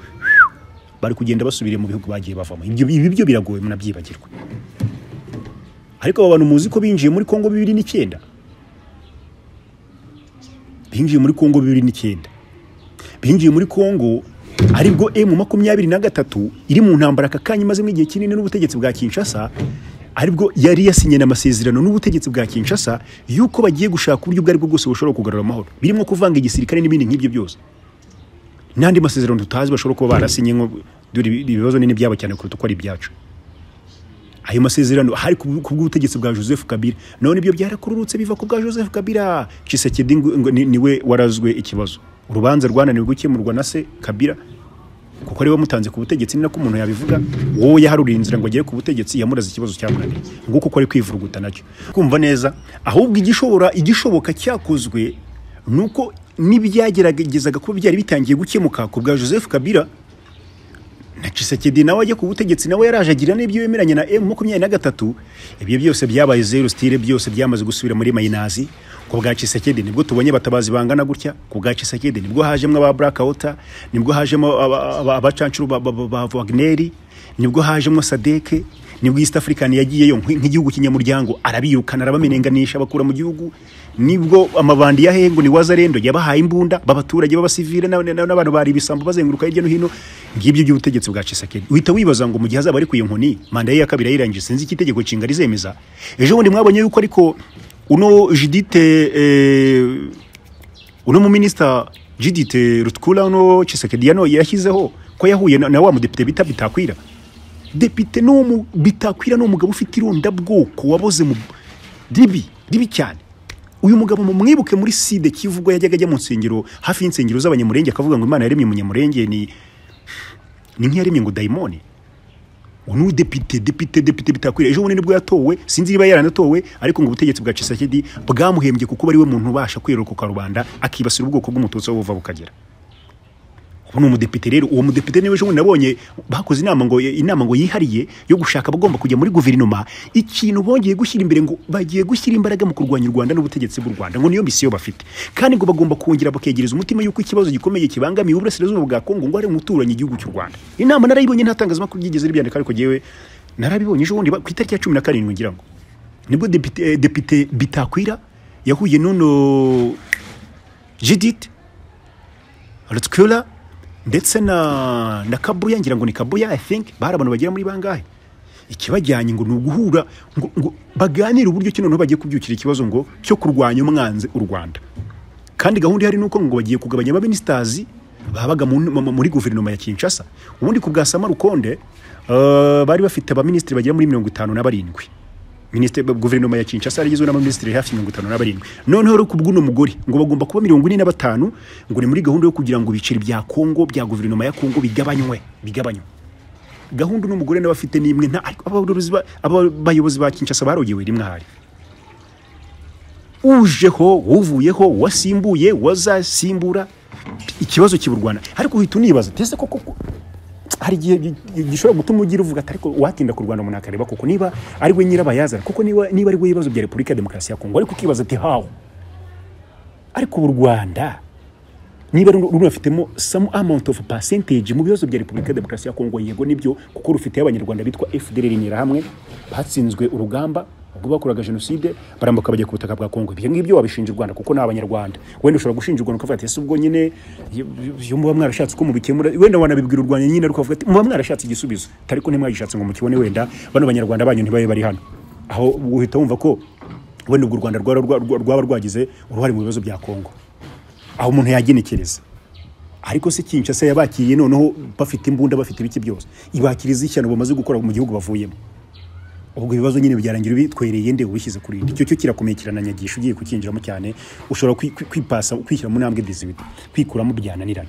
bari kugenda basubiriye mu bihugu bagiye bavamo ibyo ibi byo biragoye munabyibagirwe ariko aba bantu muzi ko binjiye muri kongo bibiri n'icyenda binjiye muri kongo bibiri n'icyenda binjiye muri kongo aribwo emu makumyabiri na gatatu iri mu ntambara aka kanya imazemo igihe kinini n'ubutegetsi bwa kinshasa aribwo yari yasinye amasezerano n'ubutegetsi bwa kinshasa yuko bagiye gushaka uburyo ubwo aribwo bwose bushobora kugarura amahoro birimo kuvanga igisirikare n'ibindi nk'ibyo byose n'andi masezerano tutazi bashobora kuba barasinye nko dore ibi- ibibazo nini byabo cyane kuruta uko ari ibyacu ayo masezerano hari ku ku bw'ubutegetsi bwa joseph kabila none ibyo byarakururutse biva ku bwa joseph kabila Tshisekedi ngo- ngo ni- niwe warazwe ikibazo urubanza rwananiwe gukemurwa na se kabila kuko ari we wamutanze ku butegetsi ni nako umuntu yabivuga wowe yaharuriye inzira ngo agere ku butegetsi yamuraze ikibazo cyamunaniye nguko uko ari kwivuruguta nacyo kumva neza ahubwo igishobora igishoboka cyakozwe ni uko n'ibyageragezaga kuba byari bitangiye gukemuka ku bwa joseph kabila na Tshisekedi nawe ajya ku butegetsi nawe yaraje agira n'ibyo yemeranya na M makumyabiri na gatatu ibyo byose byabaye zero stile byose byamaze gusubira muri mayinazi ku bwa Tshisekedi nibwo tubonye batabazi bangana gutya ku bwa Tshisekedi nibwo hajemo aba Black Hawter nibwo hajemo aba- aba- abacancuro ba- ba- ba Wagner nibwo hajemo Sadek nibwo East African yagiyeyo nk'i- nk'igihugu kinyamuryango arabirukana arabamenenganisha abakura mu gihugu nibwo amabandi ya hengo ni wazarendo yabahaye imbunda b'abaturage b'abasivile n'aba- n'aba- n'abantu bari ibisambo bazenguruka hirya no hino ngibyo by'ubutegetsi bwa Chisekedi uhita wibaza ngo mu gihe azaba ari ku iyo nkoni manda ye ya kabiri yayirangije sinzi icyo itegeko nshinga rizemeza ejo bundi mwabonye yuko ariko uno Judith eh, uno muminisita Judith Rutkula uno Chisekedi yano yashyizeho ko yahuye na, na wa mudepite bita Bitakwira depite ni umu bitakwira ni umugabo ufite irondabwoko waboze mu ribi ribi cyane uyu mugabo mumwibuke muri side kivu ubwo yajyaga ajya mu nsengero hafi y'insengero z'abanyamurenge akavuga ngo imana yaremye umunyamurenge ni ni nk'iyaremye ngo dayimoni uwo ni udepite depite depite bitakwira ejo bundi nibwo yatowe sinzi niba yaranatowe ariko ngo ubutegetsi bwa Chisekedi bwamuhembye kuko ari we muntu ubasha kwerura ku karubanda akibasira ubwoko bw'umututsi aho buva bukagera ubu ni umudepite rero uwo mudepite niwe ejo bundi nabonye bakoze inama ngo inama ngo yihariye yo gushaka abagomba kujya muri guverinoma ikintu bongeye gushyira imbere ngo bagiye gushyira imbaraga mu kurwanya u Rwanda n'ubutegetsi bw'u Rwanda ngo niyo misiyo bafite kandi ngo bagomba kongera bakegereza umutima yuko ikibazo gikomeye kibangamiye uburasirazuba bwa Kongo ngo hari umuturanyi igihugu cy'u Rwanda inama narayibonye nta tangazamakuru ryigeze ribyandika ariko jyewe narabibonye ejo bundi ba- ku itariki ya cumi na karindwi ngira ngo nibwo depite, eh, depite bitakwira yahuye n'uno Judith Rutkula ndetse na na Kabuya ngira ngo ni Kabuya I think bari abantu bagera muri bangahe ikibajyanye ngo ni uguhura ngo, ngo baganire uburyo ki noneho bagiye kubyukira ikibazo ngo cyo kurwanya umwanzi u Rwanda kandi gahunda ihari ni uko ngo bagiye kugabanya abaministazi babaga mu- mu- muri guverinoma ya Kinshasa ubundi ku bwa Sama Rukonde eh, bari bafite abaminisitiri bagera muri mirongo itanu na barindwi Minisitiri guverinoma ya Kinshasa yari igizwe n'abaminisitiri hafi mirongo itanu na barindwi noneho rero ku bw'uno mugore ngo bagomba kuba mirongo ine na batanu ngo ni muri gahunda yo kugira ngo ibiceri bya Kongo bya guverinoma ya Kongo bigabanywe bigabanywe gahunda uno mugore nawe afite n'imwe nta ariko abayobozi ba- abayobozi ba Kinshasa barogewe rimwe ahari ujeho uvuyeho wasimbuye wazasimbura ikibazo kiburwana ariko uhita unibaza tese koko ko- hari igihe gi- gi- gishobora gutuma ugira uvuga ati ariko watinda kurwana umuntu akareba koko niba ari we nyirabayazana kuko niba niba ari we ibibazo bya repubulika ya demokarasi ya kongo ariko ukibaza ati hawo ariko ubu u rwanda niba ru- runafitemo some amount of percentage mu bibazo bya repubulika ya demokarasi ya kongo yego nibyo kuko rufiteho abanyarwanda bitwa fdr hamwe batsinzwe urugamba ubwo bakoraga jenoside barambuka bajya ku butaka bwa kongo ibyo ngibyo wabishinja u rwanda kuko ni abanyarwanda wenda ushobora gushinja u rwanda ukavuga ati ese ubwo nyine iyo- iyo muba mwarashatse uko mubikemura wenda wanabibwira u rwanda nyine ariko ukavuga ati muba mwarashatse igisubizo ariko ntimwagishatse ngo mukibone wenda bano banyarwanda banyu ntibabe bari hano aho uhita wumva ko wenda ubwo u rwanda rwaba rwa- rwaba rwagize uruhare mu bibazo bya kongo aho umuntu yagenekereza ariko se Kinshasa yabakiriye noneho bafite imbunda bafite ibiki byose ibakiriza ishyano bamaze gukora mu gihugu bavuyemo ubwo ibibazo nyine byarangira bitwereye nde ubishyize kuri indi icyo cyo kirakomeye kirananyagisha ugiye kukinjiramo cyane ushobora kwi- kwi- kwipasa kwishyira mu ntambwe dizibita kwikuramo byananirana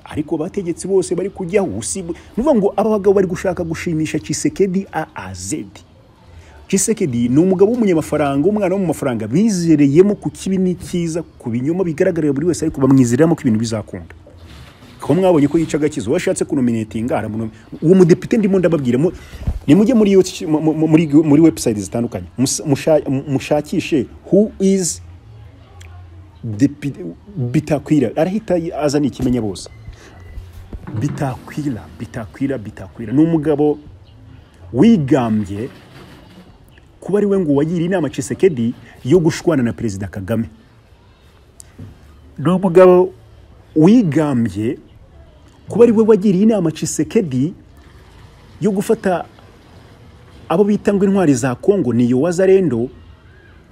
ariko abategetsi bose bari kujyaho usibwe ni ukuvuga ngo aba bagabo bari gushaka gushimisha Chisekedi a a zedi Chisekedi ni umugabo w'umunyamafaranga umwana wo mu mafaranga bizereyemo ku kibi n'ikiza ku binyoma bigaragarira buri wese ariko bamwizeramo ko ibintu bizakunda ko mwabonye ko yica agakiza washatse kunominetinga aramunom uwo mudepite ndimo ndababwira mu- nimujye muri yo mu- mu- muri muri website zitandukanye mus- musha- mushakishe who is Depi- bitakwira arahita azana ikimenya bose bitakwira bitakwira bitakwira ni umugabo wigambye kuba ari we ngo wagira inama Chisekedi yo gushwana na perezida Kagame ni umugabo wigambye kuba ari we wagiriye inama Chisekedi yo gufata abo bita ngo intwari za Kongo ni yo wazarendo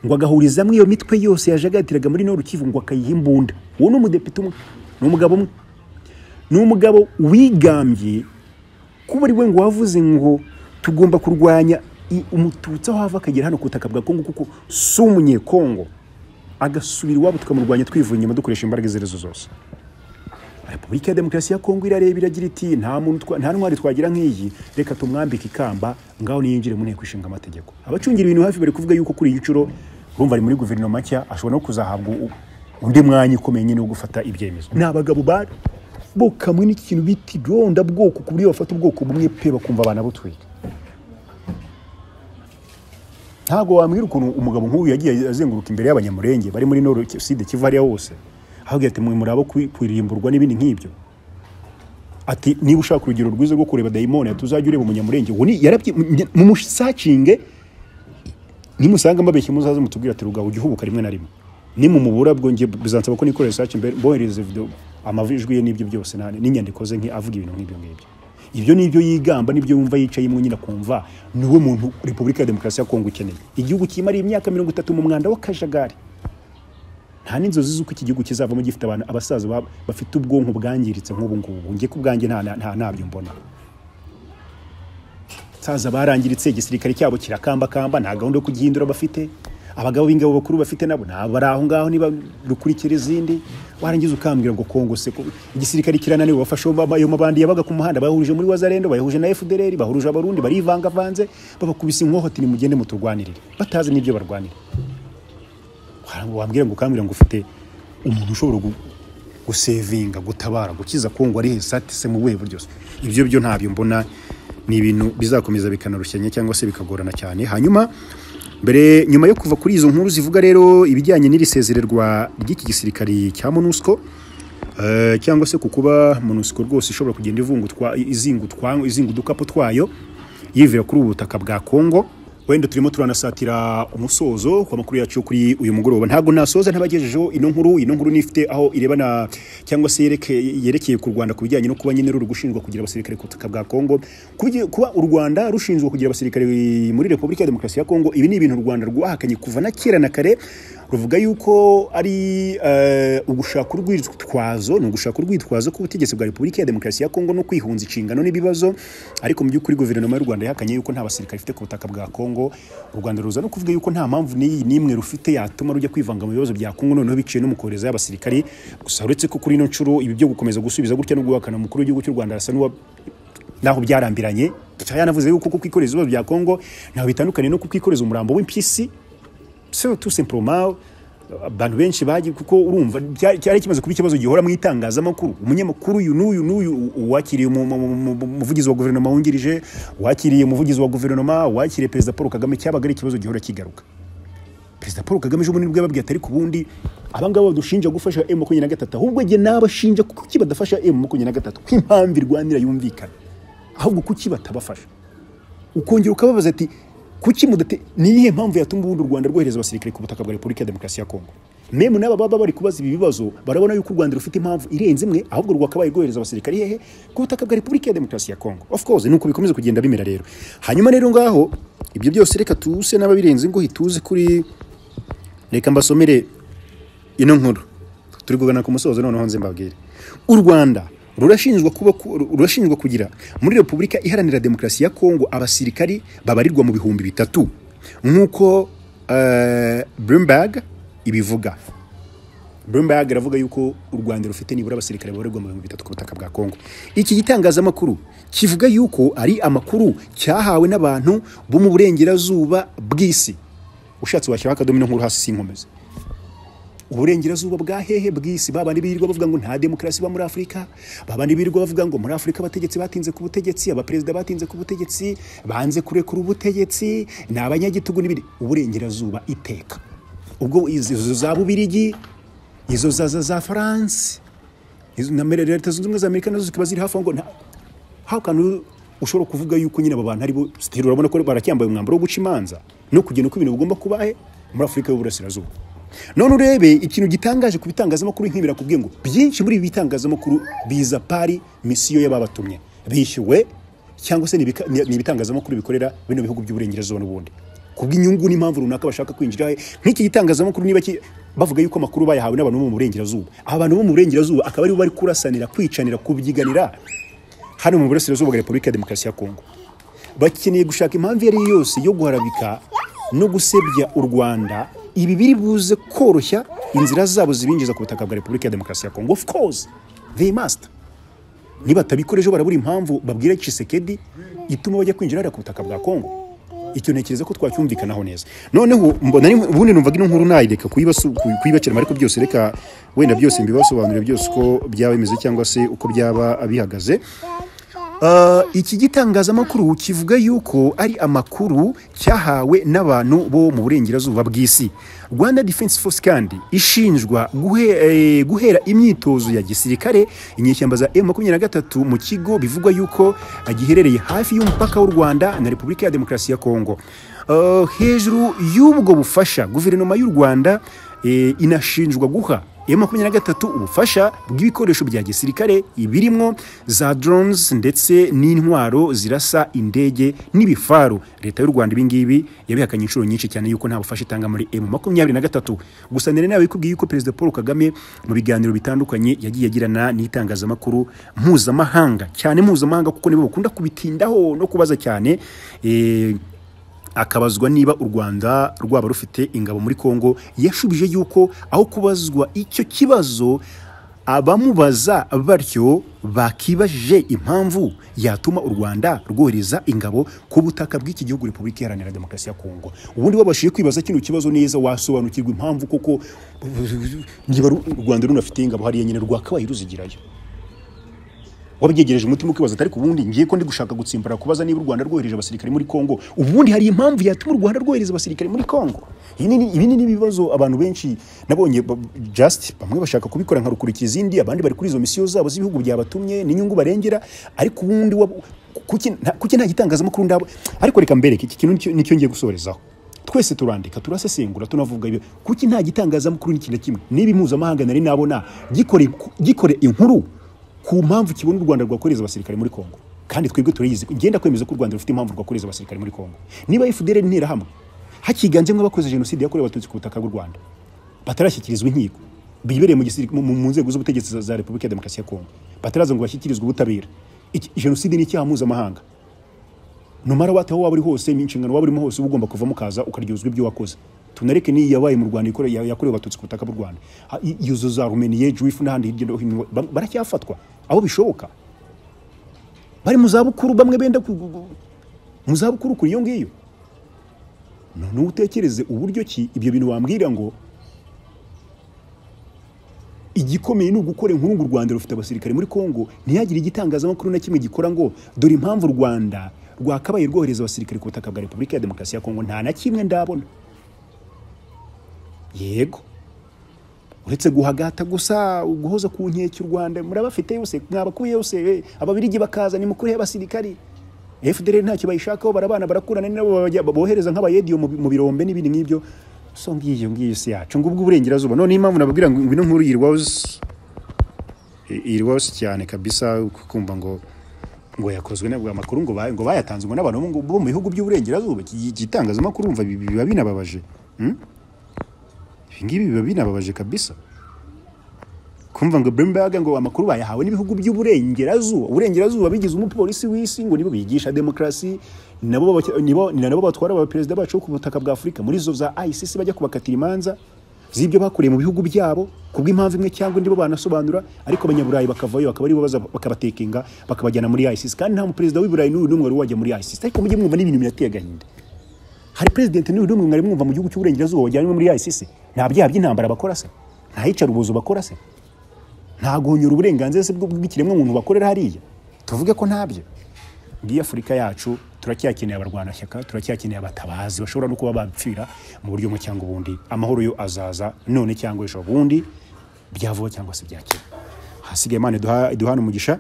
ngo agahurizamo iyo mitwe yose yajagatiraga muri Nord Kivu ngo akayiha imbunda uwo ni umudepite umwe ni umugabo umwe ni umugabo wigambye kuba ari we ngo wavuze ngo tugomba kurwanya i- umututsi aho ava akagera hano ku butaka bwa kongo kuko si umunyekongo agasubira iwabo tukamurwanya twivuye inyuma dukoresha imbaraga izo ari zo zose repubulika ya demokarasi ya kongo irareba iragira iti nta muntu twa- nta ntwari twagira nk'iyi reka tumwambike ikamba ngaho niyinjire mu nteko ishinga amategeko abacungira ibintu hafi bari kuvuga yuko kuri iyi nshuro urumva ari muri guverinoma nshya ashobora no kuzahabwa u- undi mwanya ukomeye nyine wo gufata ibyemezo ni abagabo ba bo kamwe n'iki kintu bita irondabwoko ku buryo bafata ubwoko bumwe pe bakumva banabutwika ntabwo wambwira ukuntu umugabo nk'uyu yagiye azenguruka imbere y'abanyamurenge bari muri noro side kiva hariya hose ahabwira ati mwe murabo kwi- kuririmburwa n'ibindi nk'ibyo ati niba ushaka urugero rwiza rwo kureba dayimoni ati uzajya ureba umunyamurenge uwo ni yarabye mumusacinge nimusanga mbabeshye muzaze mutubwire ati rugabo ujya uhubuka rimwe na rimwe nimumubura bwo njye bizansaba ko nikora research mbere mboherereza video amavijwi ye n'ibyo byose nane n'inyandiko ze nke avuga ibintu nk'ibyo ngibyo ibyo ni ibyo yigamba nibyo yumva yicaye mu nyina kumva niwe muntu repubulika ya demokarasi ya kongo ikeneye igihugu kimariye imyaka mirongo itatu mu mwanda w'akajagari nta n'inzozi z'uko iki gihugu kizavamo gifite abantu abasaza ba- bafite ubwonko bwangiritse nk'ubu ngubu njye ku bwanjye nta nta- nta- ntabyo mbona saza barangiritse igisirikare cyabo kirakambakamba nta gahunda yo kugihindura bafite abagabo b'ingabo bakuru bafite nabo ntabwo bari aho ngaho niba rukurikira izindi warangiza ukambwira ngo kongo se ko- igisirikare kirananiwe bafashe ayo ma- ayo mabandi yabaga ku muhanda bahurije muri wazarendo bayahuje na fdr bahurije abarundi barivangavanze babakubise inkohoti nimugende muturwanirire batazi n'ibyo barwanira wambwira ngo ukambwira ngo ufite umuntu ushobora gu- gusevinga gutabara gukiza kongo ari hesate se mu buhe buryo se? ibyo byo ntabyo mbona ni ibintu bizakomeza bikanarushanya cyangwa se bikagorana cyane hanyuma mbere nyuma yo kuva kuri izo nkuru zivuga rero ibijyanye n'iri sezererwa ry'iki gisirikari cya monusco eh, cyangwa se ku kuba monusco rwose ishobora kugenda ivungutwa izingutwa izinga udukapu twayo yivira kuri ubu butaka bwa kongo wenda turimo turanasatira umusozo ku makuru yacu yo kuri uyu mugoroba ntabwo nasoza ntabagejejeho ino nkuru ino nkuru nifite aho irebana cyangwa se yereke- yerekeye ku rwanda ku bijyanye no kuba nyine ruri gushinjwa kugira abasirikare ku butaka bwa kongo Kubi- kuba u rwanda rushinjwa kugira abasirikare muri repubulika ya demokarasi ya kongo ibi ni ibintu u rwanda rwahakanye kuva na kera na kare ruvuga yuko ari eh, ugushaka urwitwazo ni ugushaka urwitwazo k'ubutegetsi bwa repubulika ya demokarasi ya kongo no kwihunza inshingano n'ibibazo ariko mu by'ukuri guverinoma y'u rwanda yahakanye yuko nta basirikare ifite ku butaka bwa kongo u rwanda ruza no kuvuga yuko nta mpamvu n'iyi n'imwe rufite yatuma rujya kwivanga mu bibazo bya kongo noneho biciye no mu kohereza y'abasirikare gusa uretse ko kuri ino nshuro ibi byo gukomeza gusubiza gutya no guhakana umukuru w'igihugu cy'u rwanda arasa n'uwa naho byarambiranye yanavuze yuko kuko kwikoreza ibibazo bya kongo ntaho bitandukaniye no kukwikoreza umurambo w'impyisi so tout simplement abantu benshi bagiye kuko urumva bya- cyari kimaze kuba ikibazo gihora mu itangazamakuru umunyamakuru uyu n'uyu n'uyu uwakiriye umu- mu- mu- mu- umuvugizi wa guverinoma wungirije uwakiriye umuvugizi wa guverinoma uwakiriye perezida paul kagame cyabaga ari ikibazo gihora kigaruka perezida paul kagame ejo bundi nibwo yababwiye ati ariko ubundi abangaba badushinja gufasha emu makumyabiri na gatatu ahubwo njye nabashinja kuki badafasha emu makumyabiri na gatatu ko impamvu irwanira yumvikana ahubwo kuki batabafasha ukongera ukababaza ati kuki mudate ni iyihe mpamvu yatuma ubundi u rwanda rwohereza abasirikare ku butaka bwa repubulika ya demokarasi ya kongo memu n'aba baba bari kubaza ibi bibazo barabona yuko u rwanda rufite impamvu irenze imwe ahubwo rwakabaye rwohereza abasirikare hehe ku butaka bwa repubulika ya demokarasi ya kongo of course nuko bikomeza kugenda bimera rero hanyuma rero ngaho ibyo byose reka tuse n'ababirenze ingohi tuze kuri reka mbasomere ino nkuru turi kugana ku musozo noneho nze mbabwire u rwanda rurashinjwa kuba rurashinjwa kugira muri repubulika iharanira demokarasi ya kongo abasirikari babarirwa mu bihumbi bitatu nk'uko uh, bloomberg ibivuga bloomberg aravuga yuko u rwanda rufite nibura abasirikare babarirwa mu bihumbi bitatu ku butaka bwa kongo iki gitangazamakuru kivuga yuko ari amakuru cyahawe n'abantu bo mu burengerazuba bw'isi ushatse washyiraho akadomino nkuru hasi sinkomeze uburengerazuba bwa hehe bw'isi babandi birirwa bavuga ngo nta demokarasi iba muri afurika babandi birirwa bavuga ngo muri afurika abategetsi batinze ku butegetsi abaperezida batinze ku butegetsi banze kurekura ubutegetsi ni abanyagitugu n'ibindi uburengerazuba iteka ubwo izo za bubirigi izo za za za faransi na leta zunze ubumwe za amerika nazo zikaba ziri hafi aho ngo nta how can you- ushobora kuvuga yuko nyine aba bantu aribo sitiri urabona ko baracyambaye umwambaro wo guca imanza no kugena uko ibintu bigomba kubahe muri afurika y'uburasirazuba none urebe ikintu gitangaje ku bitangazamakuru nk'ibira kubwiye ngo byinshi muri ibi bitangazamakuru biza pari misiyo y'ababatumye bishyuwe cyangwa se ni ibika- ni ni ibitangazamakuru bikorera bino bihugu by'uburengerazuba n'ubundi kubw'inyungu n'impamvu runaka bashaka kwinjira he. nk'iki gitangazamakuru niba ki- bavuga yuko amakuru bayahawe n'abantu bo mu burengerazuba aba bantu bo mu burengerazuba akaba aribo bari kurasanira kwicanira kubyiganira hano mu burasirazuba bwa repubulika ya demokarasi ya kongo bakeneye gushaka impamvu iyo ari yo yose yo guharabika no gusebya u rwanda ibi biri buze koroshya inzira zabo zibinjiza ku butaka bwa repubulika ya demokarasi ya kongo of course they must nibatabikora ejo barabura impamvu babwira Chisekedi ituma bajya kwinjira hariya ku butaka bwa Kongo icyo ntekereza ko twacyumvikanaho neza noneho mbona ari- ubundi numvaga ino nkuru nayireka kuyibasu- kuy- kuyibaciramo ariko byose reka wenda byose mbibasobanurire byose uko byaba bimeze cyangwa se uko byaba bihagaze Ah, iki gitangazamakuru kivuga yuko ari amakuru cyahawe n'abantu bo mu burengerazuba bw'isi rwanda defense force kandi ishinjwa guhe, eh, guhera imyitozo ya gisirikare inyeshyamba za M23 mu kigo bivugwa yuko ah, giherereye hafi y'umupaka w'u rwanda na repubulika ya demokarasi ya kongo Ah, hejuru y'ubwo bufasha guverinoma y'u rwanda eh, inashinjwa guha ya makumyabiri na gatatu ubufasha bw'ibikoresho bya gisirikare ibirimo za drones ndetse n'intwaro zirasa indege n'ibifaru leta y'u rwanda ibingibi yabihakanye inshuro nyinshi cyane yuko nta bufasha itanga muri emu makumyabiri na gatatu gusa nari nawe ikubwiye yuko perezida paul kagame mu biganiro bitandukanye yagiye agirana n'itangazamakuru mpuzamahanga cyane mpuzamahanga kuko nibo bakunda kubitindaho no kubaza cyane eh, akabazwa niba u rwanda rwaba rufite ingabo muri kongo yashubije yuko aho kubazwa icyo kibazo abamubaza batyo bakibajije impamvu yatuma u rwanda rwohereza ingabo ku butaka bw'iki gihugu repubulika iharanira demokarasi ya kongo ubundi wabashije kwibaza kino kibazo neza wasobanukirwa impamvu kuko niba ru- u rwanda runafite ingabo hariya nyine rwakabaye ruzigirayo wabyegereje umutima ukibaza atari ubundi ngiye ko ndi gushaka gutsimbara kubaza niba u Rwanda rwohereje abasirikare muri Kongo ubundi hari impamvu yatuma u Rwanda rwohereza abasirikare muri Kongo Iyi ni- ibi ni ibibazo abantu benshi nabonye ba- just bamwe bashaka kubikora nka rukurikizi izindi abandi bari kuri izo misiyo zabo z'ibihugu byabatumye n'inyungu barengera ariko ubundi wab- kuki nta- kuki nta gitangazamakuru ndabo ariko reka mbereke iki kintu nicyo- nicyo ngiye gusorezaho twese turandika turasesengura tunavuga ibyo kuki nta gitangazamakuru n'iki na kimwe niba impuzamahanga nari nabona gikore gikore inkuru ku mpamvu kibona u rwanda rwakoreza abasirikare muri kongo kandi twebwe turayizi ngenda kwemeza ko u rwanda rufite impamvu rwakoreza abasirikare muri kongo niba fdr interahamwe hakiganjemo abakoze jenoside yakorewe abatutsi ku butaka bw'u rwanda batarashyikirizwa inkiko bibereye mu gisiri- mu- mu- mu nzego z'ubutegetsi za- za repubulika ya demokarasi ya kongo bataraza ngo bashyikirizwe ubutabera Iki- jenoside ni icyaha mpuzamahanga numara wate aho waba uri hose inshingano waba urimo hose uba ugomba kuvamo ukaza ukaryozwa ibyo wakoze tunareke n'iyi yabaye mu rwanda ikore- ya- yakorewe abatutsi ku butaka bw'u rwanda Ha, i- izo za rumeniye juifu n'ahandi hirya no hino ba- baracyafatwa aho bishoboka bari mu zabukuru bamwe benda ku- gu- gu- mu zabukuru kuri iyo ngiyo noneho utekereze uburyo ki ibyo bintu wambwira ngo igikomeye ni ugukora inkuru ngo u rwanda rufite abasirikare muri kongo ntiyagire igitangazamakuru na kimwe gikora ngo dore impamvu u rwanda rwakabaye rwohereza abasirikare ku butaka bwa repubulika ya demokarasi ya kongo nta na kimwe ndabona yego uretse guhagata gusa guhoza ku nkeke u rwanda murabafite yose mwabakuye yose eh, ababirigi bakaza nimukurihe abasirikari fdr ntacyo bayishakaho barabana barakurana nabo bajya- bohereza nk'abayediyo mu bi- mu birombe n'ibindi nk'ibyo so ngiyo ngiyo si yacu ngubwo uburengerazuba none impamvu nababwira ngo ngwino nkuru yirwazi yirwazi cyane kabisa kumva ngo ngo yakozwe nabwo amakuru ngo ba- ngo bayatanze ngo n'abantu bo mu- bo mu bihugu by'uburengerazuba iki- iki itangazamakuru umva bi- biba binababaje Hmm? ibi ngibi biba binababaje kabisa kumva ngo Bloomberg ngo amakuru bayahawe n'ibihugu by'uburengerazuba uburengerazuba bigize umupolisi w'isi ngo nibo bigisha demokarasi nabo baba- nibo ni nabo batwara abaperezida bacu bo ku butaka bwa afurika muri zo za ICC bajya kubakatira imanza z'ibyo bakuriye mu bihugu byabo ku bw'impamvu imwe cyangwa indi bo banasobanura ariko abanyaburayi bakavayo bakaba aribo baza bakabatekinga bakabajyana muri ICC kandi nta muperezida w'i Burayi n'uyu n'umwe wari wajya muri ICC ariko mujye mwumva n'ibintu birateye agahinda hari president n'uyu n'umwe mwari mwumva mu gihugu cy'uburengerazuba wajyanywe muri ICC nta byaha by'intambara bakora se nta yicarubozo bakora se nta guhunyura uburenganzira se bw- bw'ikiremwamuntu bakorera hariya tuvuge ko ntabyo ngiyi afurika yacu turacyakeneye abarwanashyaka turacyakeneye abatabazi bashobora no kuba bapfira mu buryo bumwe cyangwa ubundi amahoro yo azaza none cyangwa ejo bundi byavuba cyangwa se byakera hasigaye imana iduha- iduhane umugisha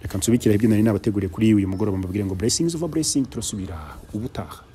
reka nsubikire ibyo nari nabateguriye kuri uyu mugoroba mbabwire ngo blessings over blessing turasubira ubutaha